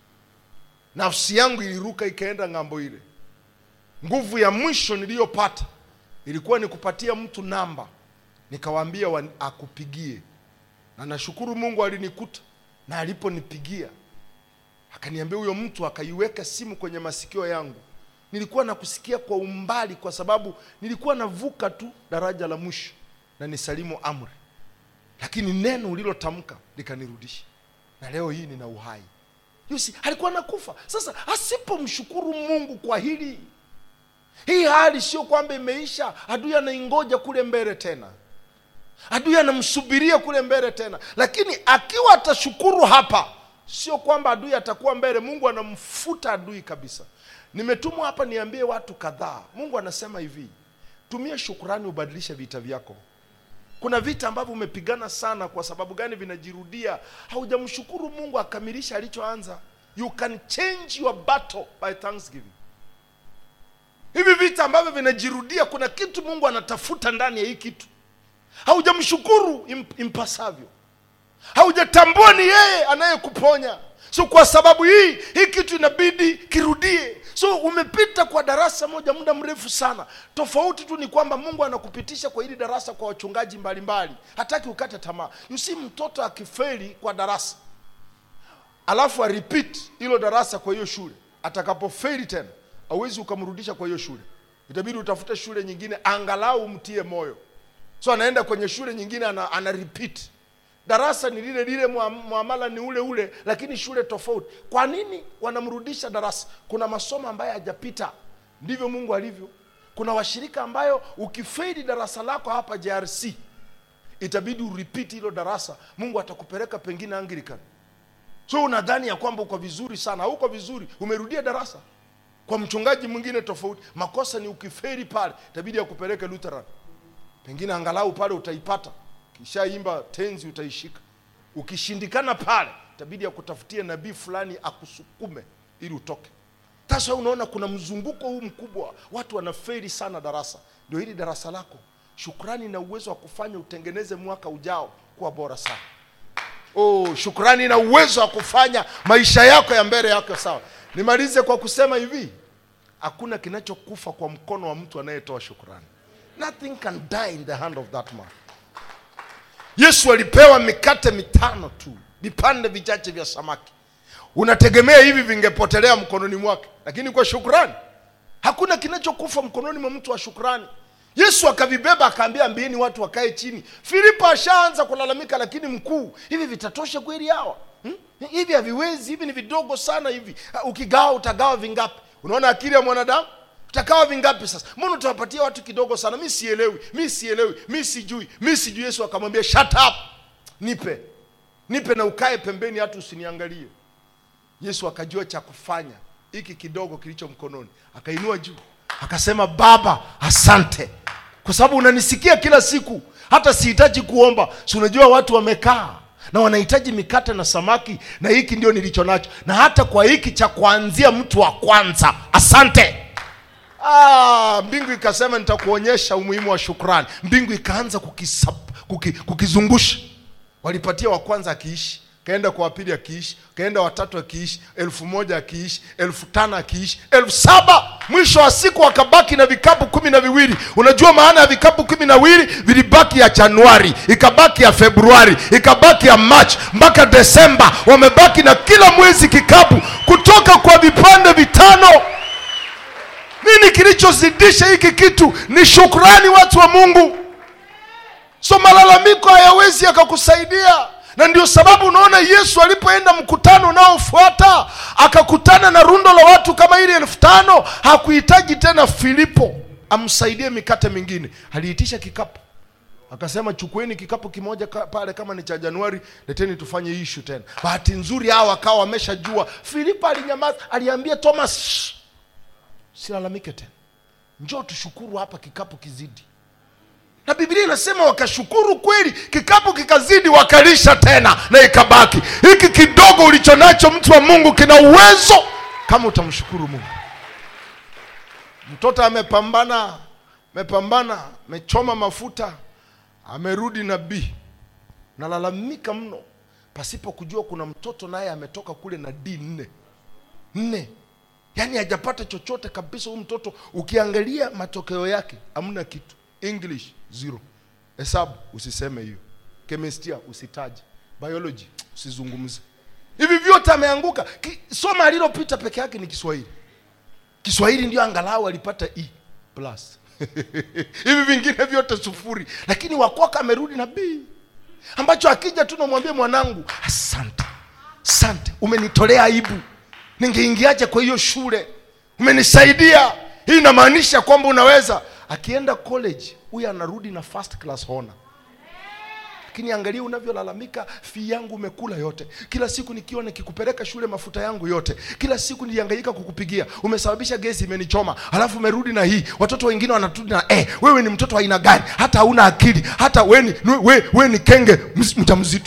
nafsi yangu iliruka ikaenda ng'ambo ile nguvu ya mwisho niliyopata ilikuwa ni kupatia mtu namba nikawaambia wa- akupigie na nashukuru mungu alinikuta na aliponipigia akaniambia huyo mtu akaiweka simu kwenye masikio yangu nilikuwa nakusikia kwa umbali kwa sababu nilikuwa navuka tu daraja la mwisho na nisalimu amri lakini neno ulilotamka likanirudisha na leo hii nina uhai yusi alikuwa nakufa sasa asipomshukuru mungu kwa hili hii hali sio kwamba imeisha adui anaingoja kule mbele tena adui anamsubiria kule mbele tena lakini akiwa atashukuru hapa sio kwamba adui atakuwa mbele mungu anamfuta adui kabisa nimetumwa hapa niambie watu kadhaa mungu anasema hivi tumia shukurani ubadilishe vita vyako kuna vita ambavyo umepigana sana kwa sababu gani vinajirudia haujamshukuru mungu akamilisha alichoanza you can change your battle by thanksgiving hivi vita ambavyo vinajirudia kuna kitu mungu anatafuta ndani ya hii kitu haujamshukuru imp- impasavyo haujatambua ni yeye anayekuponya so kwa sababu hii hii kitu inabidi kirudie so so umepita kwa darasa moja muda mrefu sana tofauti tu ni kwamba mungu anakupitisha kwa hili darasa kwa wachungaji mbalimbali hataki ukate tamaa you see mtoto akifeli kwa darasa alafu arepeat hilo darasa kwa hiyo shule atakapofeli tena hauwezi ukamrudisha kwa hiyo shule itabidi utafute shule nyingine angalau umtie moyo so anaenda kwenye shule nyingine ana, ana repeat darasa ni lile lile mua- muamala ni ule ule lakini shule tofauti kwa nini wanamrudisha darasa kuna masomo ambayo hajapita ndivyo mungu alivyo kuna washirika ambayo ukifeili darasa lako hapa jrc itabidi urepeat hilo darasa mungu atakupeleka pengine anglican so unadhani ya kwamba uko vizuri sana hauko vizuri umerudia darasa kwa mchungaji mwingine tofauti makosa ni ukiferi pale itabidi akupeleke lutheran pengine angalau pale utaipata kishaimba tenzi utaishika ukishindikana pale itabidi akutafutie nabii fulani akusukume ili utoke sasa unaona kuna mzunguko huu mkubwa watu wanaferi sana darasa ndio hili darasa lako shukrani na uwezo wa kufanya utengeneze mwaka ujao kuwa bora sana oh, shukrani na uwezo wa kufanya maisha yako ya mbele yako sawa nimalize kwa kusema hivi hakuna kinachokufa kwa mkono wa mtu anayetoa shukrani nothing can die in the hand of that man yesu alipewa mikate mitano tu vipande vichache vya samaki unategemea hivi vingepotelea mkononi mwake lakini kwa shukrani hakuna kinachokufa mkononi mwa mtu wa shukrani yesu akavibeba akaambia ambieni watu wakae chini filipo ashaanza kulalamika lakini mkuu hivi vitatosha kweli hawa hmm? hivi haviwezi hivi ni vidogo sana hivi Ah, ukigawa utagawa vingapi unaona akili ya mwanadamu utagawa vingapi sasa mbona utawapatia watu kidogo sana mi sielewi mi sielewi mi sijui mi sijui yesu akamwambia shut up nipe nipe na ukae pembeni hata usiniangalie yesu akajua cha kufanya hiki kidogo kilicho mkononi akainua juu akasema baba asante kwa sababu unanisikia kila siku hata sihitaji kuomba si unajua watu wamekaa na wanahitaji mikate na samaki na hiki ndio nilicho nacho na hata kwa hiki cha kuanzia mtu wa kwanza asante Ah, mbingu ikasema nitakuonyesha umuhimu wa shukrani mbingu ikaanza kukisap, kuki, kukizungusha walipatia wa kwanza akiishi kaenda kwa wapili akiishi kaenda watatu akiishi elfu moja akiishi elfu tano akiishi elfu saba mwisho wa siku wakabaki na vikapu kumi na viwili unajua maana ya vikapu kumi na viwili vilibaki ya januari ikabaki ya februari ikabaki ya machi mpaka desemba wamebaki na kila mwezi kikapu kutoka kwa vipande vitano nini kilichozidisha hiki kitu ni shukrani watu wa mungu so malalamiko hayawezi yakakusaidia na ndio sababu unaona yesu alipoenda mkutano unaofuata akakutana na rundo la watu kama ili elfu tano hakuhitaji tena filipo amsaidie mikate mingine aliitisha kikapu akasema chukueni kikapu kimoja ka, pale kama ni cha januari leteni tufanye hii ishu tena bahati nzuri hao wakawa wameshajua filipo alinyamaza aliambia thomas "Shh, silalamike tena njoo tushukuru hapa kikapu kizidi na biblia inasema wakashukuru kweli kikapu kikazidi wakalisha tena na ikabaki hiki kidogo ulicho nacho mtu wa mungu kina uwezo kama utamshukuru mungu mtoto amepambana amepambana amechoma mafuta amerudi nabii nalalamika mno pasipo kujua kuna mtoto naye ametoka kule na d nne nne yaani hajapata chochote kabisa huyu mtoto ukiangalia matokeo yake hamna kitu english zero hesabu usiseme hiyo kemestia usitaje biology usizungumze hivi vyote ameanguka Ki- soma alilopita peke yake ni kiswahili kiswahili ndio angalau alipata e plus hivi vingine vyote sufuri lakini wakwaka amerudi na b ambacho akija tu namwambia mwanangu asante asante umenitolea aibu ningeingiaje kwa hiyo shule umenisaidia hii inamaanisha kwamba unaweza akienda college huyu anarudi na first class honor lakini angalia unavyolalamika fii yangu umekula yote kila siku nikiwa nikikupeleka shule mafuta yangu yote kila siku nilihangaika kukupigia umesababisha gesi imenichoma halafu umerudi na hii watoto wengine wanarudi na eh, wewe ni mtoto wa aina gani hata hauna akili hata we ni, we, we ni kenge ms- mjamzito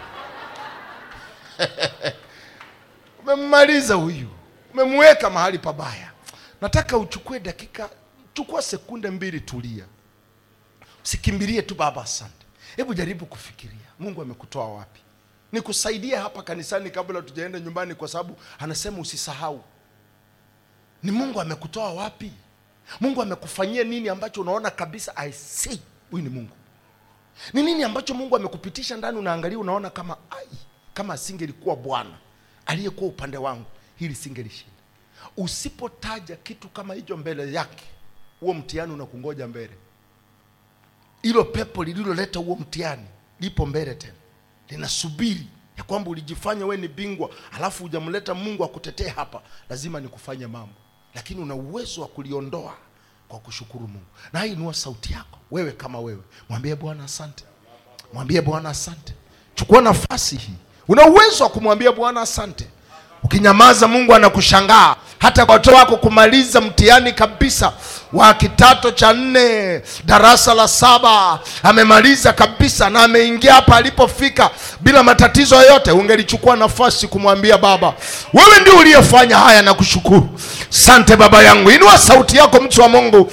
umemmaliza huyu umemweka mahali pabaya nataka uchukue dakika chukua sekunde mbili tulia usikimbilie tu baba asante hebu jaribu kufikiria mungu amekutoa wapi nikusaidie hapa kanisani kabla tujaenda nyumbani kwa sababu anasema usisahau ni mungu amekutoa wapi mungu amekufanyia nini ambacho unaona kabisa i see huyu ni mungu ni nini ambacho mungu amekupitisha ndani unaangalia unaona kama ai kama asingelikuwa bwana aliyekuwa upande wangu hili singelishinda usipotaja kitu kama hicho mbele yake huo mtihani unakungoja mbele hilo pepo lililoleta huo mtihani lipo mbele tena linasubiri ya kwamba ulijifanya we ni bingwa alafu hujamleta mungu akutetee hapa lazima nikufanye mambo lakini una uwezo wa kuliondoa kwa kushukuru mungu na hii inua sauti yako wewe kama wewe mwambie bwana asante mwambie bwana asante chukua nafasi hii una uwezo wa kumwambia bwana asante ukinyamaza mungu anakushangaa hata kwa watoto wako kumaliza mtihani kabisa wa kitato cha nne darasa la saba amemaliza kabisa na ameingia hapa alipofika bila matatizo yoyote ungelichukua nafasi kumwambia baba wewe ndio uliyefanya haya na kushukuru sante baba yangu inua sauti yako mtu wa mungu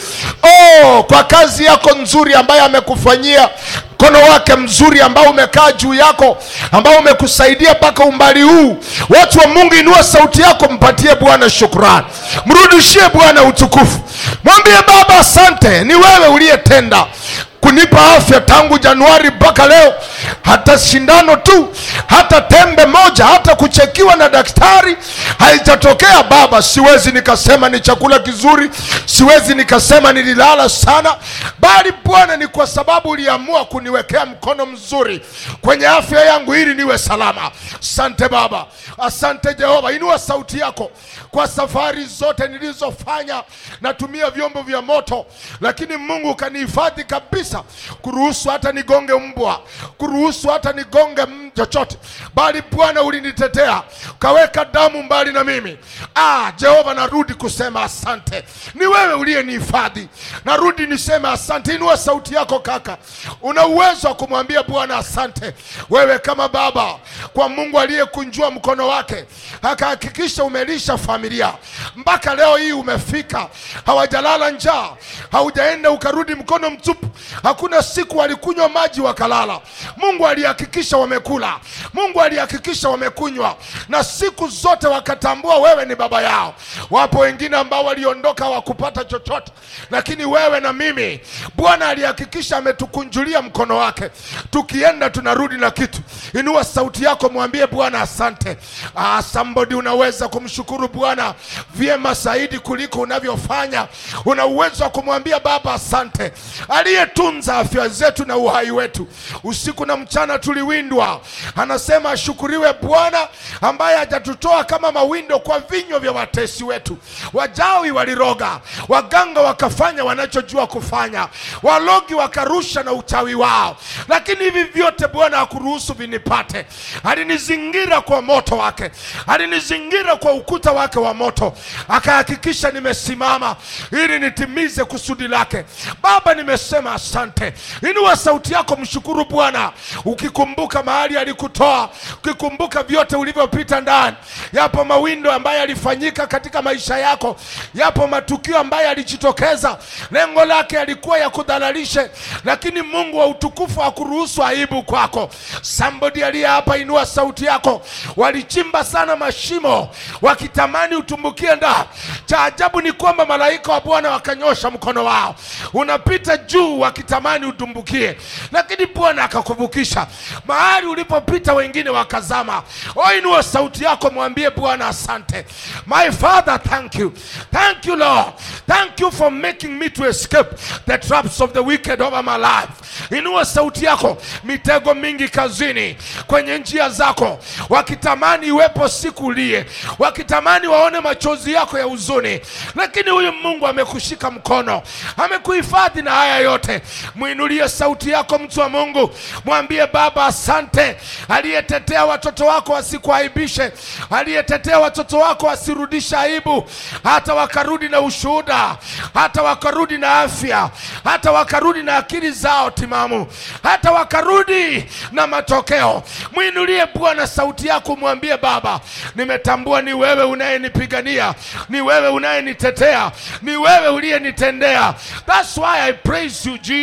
oh, kwa kazi yako nzuri ambayo amekufanyia mkono wake mzuri ambao umekaa juu yako ambao umekusaidia mpaka umbali huu watu wa mungu inua sauti yako mpatie bwana shukrani mrudishie bwana utukufu mwambie baba asante ni wewe uliyetenda kunipa afya tangu januari mpaka leo hata shindano tu hata tembe moja hata kuchekiwa na daktari haijatokea baba siwezi nikasema ni chakula kizuri siwezi nikasema nililala sana bali bwana ni kwa sababu uliamua kuniwekea mkono mzuri kwenye afya yangu ili niwe salama asante baba asante jehova inua sauti yako kwa safari zote nilizofanya natumia vyombo vya moto lakini mungu ukanihifadhi kabisa kuruhusu hata nigonge mbwa kuruhusu hata nigonge m- chochote bali bwana ulinitetea ukaweka damu mbali na mimi ah, jehova narudi kusema asante ni wewe uliyenihifadhi narudi niseme asante inua sauti yako kaka una uwezo wa kumwambia bwana asante wewe kama baba kwa mungu aliyekunjua mkono wake akahakikisha umelisha familia mpaka leo hii umefika hawajalala njaa haujaenda ukarudi mkono mtupu hakuna siku walikunywa maji wakalala mungu alihakikisha wamekula mungu alihakikisha wamekunywa na siku zote wakatambua wewe ni baba yao wapo wengine ambao waliondoka hawakupata chochote lakini wewe na mimi bwana alihakikisha ametukunjulia mkono wake tukienda tunarudi na kitu inua sauti yako mwambie bwana asante ah, somebody unaweza kumshukuru bwana vyema zaidi kuliko unavyofanya una uwezo wa kumwambia baba asante aliyetunza afya zetu na uhai wetu usiku na mchana tuliwindwa anasema ashukuriwe bwana ambaye hajatutoa kama mawindo kwa vinywa vya watesi wetu wajawi waliroga waganga wakafanya wanachojua kufanya walogi wakarusha na uchawi wao lakini hivi vyote bwana hakuruhusu vinipate alinizingira kwa moto wake alinizingira kwa ukuta wake wa moto akahakikisha nimesimama ili nitimize kusudi lake baba nimesema asante inua sauti yako mshukuru bwana ukikumbuka mahali alikutoa ukikumbuka vyote ulivyopita ndani yapo mawindo ambayo yalifanyika katika maisha yako yapo matukio ambayo yalijitokeza lengo lake yalikuwa ya kudhalalishe lakini mungu wa utukufu hakuruhusu aibu kwako somebody aliye hapa inua sauti yako walichimba sana mashimo wakitamani utumbukie ndani cha ajabu ni kwamba malaika wa bwana wakanyosha mkono wao unapita juu wakitamani utumbukie lakini bwana akakuvukisha mahali ulipopita wengine wakazama o inua sauti yako mwambie bwana asante my father thank you thank you lord thank you for making me to escape the traps of the wicked over my life inua sauti yako mitego mingi kazini kwenye njia zako wakitamani iwepo siku ulie wakitamani waone machozi yako ya huzuni lakini huyu mungu amekushika mkono amekuhifadhi na haya yote mwinulie sauti yako mtu wa mungu mwambie baba asante aliyetetea watoto wako wasikuaibishe aliyetetea watoto wako wasirudishe aibu hata wakarudi na ushuhuda hata wakarudi na afya hata wakarudi na akili zao timamu hata wakarudi na matokeo mwinulie bwana sauti yako mwambie baba nimetambua ni wewe unayenipigania ni wewe unayenitetea ni wewe uliyenitendea thats why i praise you jesus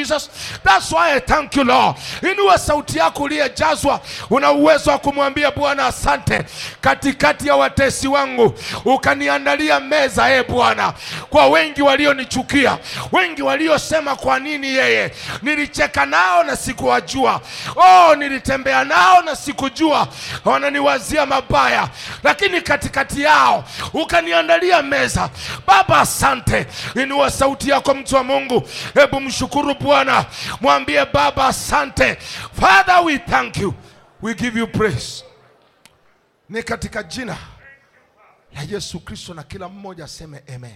Jesus. That's why I thank you Lord. Inua sauti yako uliyejazwa, una uwezo wa kumwambia Bwana asante. Katikati ya watesi wangu ukaniandalia meza, e Bwana, kwa wengi walionichukia, wengi waliosema kwa nini yeye. Nilicheka nao na sikuwajua, oh, nilitembea nao na sikujua, wananiwazia mabaya, lakini katikati yao ukaniandalia meza. Baba, asante. Inua sauti yako, mtu wa Mungu, hebu mshukuru Bwana, mwambie Baba asante. Father, we thank you, we give you praise. Ni katika jina la Yesu Kristo, na kila mmoja aseme amen.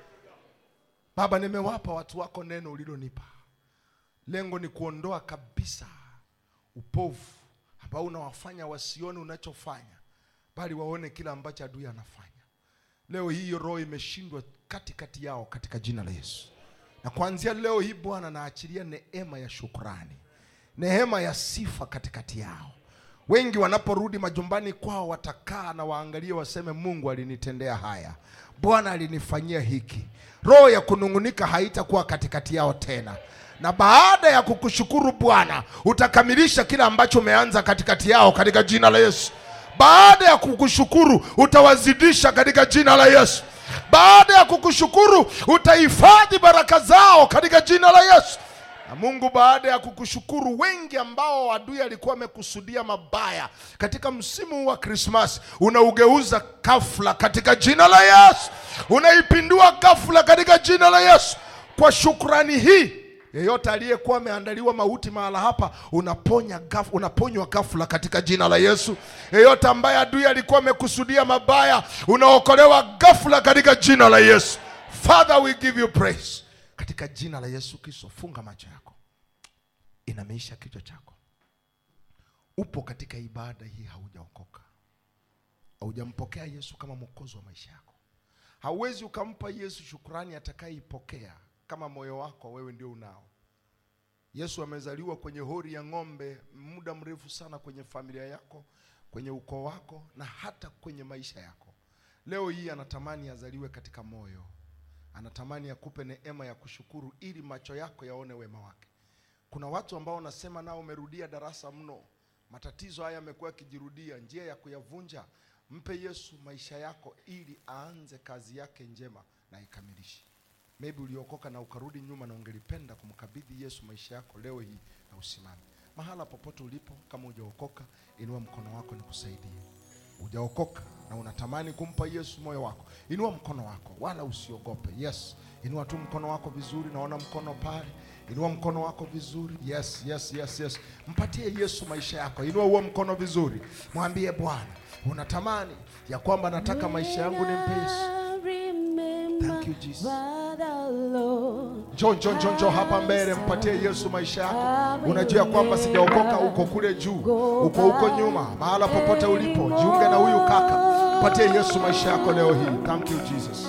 Baba, nimewapa watu wako neno ulilonipa. Lengo ni kuondoa kabisa upovu ambao unawafanya wasione unachofanya, bali waone kila ambacho adui anafanya. Leo hii hiyo roho imeshindwa katikati yao katika jina la Yesu. Na kuanzia leo hii Bwana, naachilia neema ya shukrani, neema ya sifa katikati yao. Wengi wanaporudi majumbani kwao watakaa na waangalie, waseme Mungu alinitendea haya, Bwana alinifanyia hiki. Roho ya kunung'unika haitakuwa katikati yao tena, na baada ya kukushukuru Bwana utakamilisha kile ambacho umeanza katikati yao katika jina la Yesu. Baada ya kukushukuru utawazidisha katika jina la Yesu. Baada ya kukushukuru utahifadhi baraka zao katika jina la Yesu. Na Mungu, baada ya kukushukuru, wengi ambao adui alikuwa amekusudia mabaya katika msimu wa Krismasi, unaugeuza ghafla katika jina la Yesu, unaipindua ghafla katika jina la Yesu. Kwa shukrani hii yeyote aliyekuwa ameandaliwa mauti mahala hapa unaponya gaf, unaponywa ghafla katika jina la Yesu. Yeyote ambaye adui alikuwa amekusudia mabaya unaokolewa ghafla katika jina la Yesu. Father, we give you praise katika jina la Yesu Kristo. Funga macho yako, inamisha kichwa chako. Upo katika ibada hii, haujaokoka, haujampokea Yesu kama mwokozi wa maisha yako. Hauwezi ukampa Yesu shukrani atakayeipokea kama moyo wako wewe ndio unao. Yesu amezaliwa kwenye hori ya ng'ombe muda mrefu sana kwenye familia yako, kwenye ukoo wako na hata kwenye maisha yako. Leo hii anatamani azaliwe katika moyo, anatamani akupe neema ya kushukuru ili macho yako yaone wema wake. Kuna watu ambao wanasema nao umerudia darasa mno, matatizo haya yamekuwa yakijirudia, njia ya kuyavunja. Mpe Yesu maisha yako ili aanze kazi yake njema na ikamilishe. Maybe uliokoka na ukarudi nyuma na ungelipenda kumkabidhi Yesu maisha yako leo hii na usimame mahala popote ulipo. Kama hujaokoka, inua mkono wako nikusaidie. Hujaokoka na unatamani kumpa Yesu moyo wako, inua mkono wako, wala usiogope. Yes, inua tu mkono wako vizuri, naona mkono pale. Inua mkono wako vizuri. Yes, yes, yes, yes. Mpatie Yesu maisha yako. Inua huo mkono vizuri, mwambie Bwana, unatamani ya kwamba nataka maisha yangu nimpe Yesu. Thank you, Jesus. Njoo, njoo, njoo, njoo hapa mbele, mpatie Yesu maisha yako. Unajua kwamba sijaokoka, uko kule juu, uko huko nyuma, mahala popote ulipo, jiunge na huyu kaka, mpatie Yesu maisha yako leo hii. Thank you Jesus.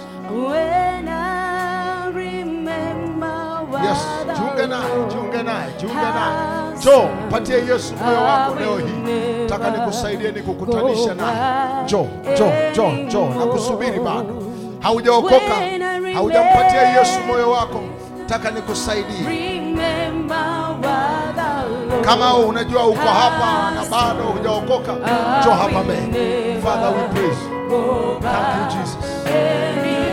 Yes, jiunge naye, jiunge naye, jiunge naye. Njoo, mpatie Yesu moyo wako leo hii. Nataka nikusaidie, nikukutanisha naye. Njoo, njoo, njoo, njoo, nakusubiri bado. Haujaokoka, haujampatia Yesu moyo wako, nataka nikusaidie. Kama unajua uko hapa na bado hujaokoka, njoo hapa mbele. Father, we praise. Thank you Jesus.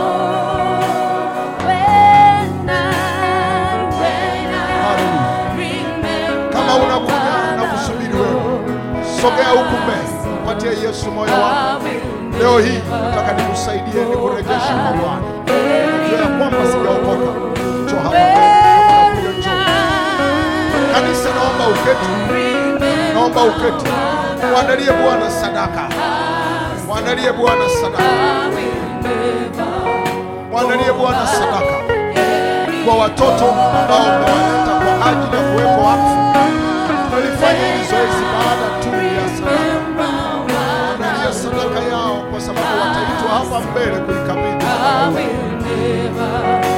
Hallelujah. Kama unakuja na kusubiri wewe, sogea huku mbele, mpatie Yesu moyo wako. Leo hii nataka nikusaidie, nikurejeshe kwa Bwana. Najua ya kwamba sijaokoka, njoo hapa mbele. Njoo. Kanisa, naomba uketi, naomba uketi. Mwandalie Bwana sadaka, mwandalie Bwana sadaka, mwandalie Bwana sadaka kwa watoto ambao mmewaleta kwa ajili ya kuwekwa wakfu. Tunalifanya hili zoezi baada tu ya sadaka. Mwandalie sadaka yao, kwa sababu wataitwa hapa mbele kuikabidhi madhabahu.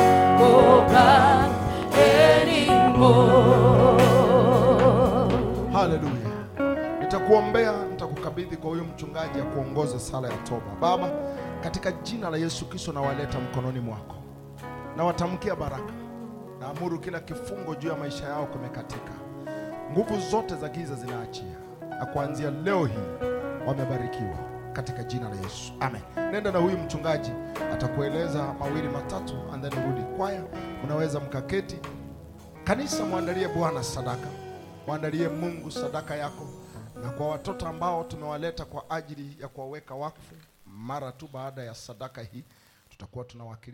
Haleluya. Nitakuombea, nitakukabidhi kwa huyo mchungaji ya kuongoza sala ya toba. Baba, katika jina la Yesu Kristo nawaleta mkononi mwako, nawatamkia baraka, naamuru kila kifungo juu ya maisha yao kumekatika, nguvu zote za giza zinaachia, na kuanzia leo hii wamebarikiwa katika jina la Yesu, amen. Nenda na huyu mchungaji atakueleza mawili matatu, and then urudi kwaya. Unaweza mkaketi. Kanisa, mwandalie Bwana sadaka, mwandalie Mungu sadaka yako, na kwa watoto ambao tumewaleta kwa ajili ya kuwaweka wakfu, mara tu baada ya sadaka hii tutakuwa tunawakilisha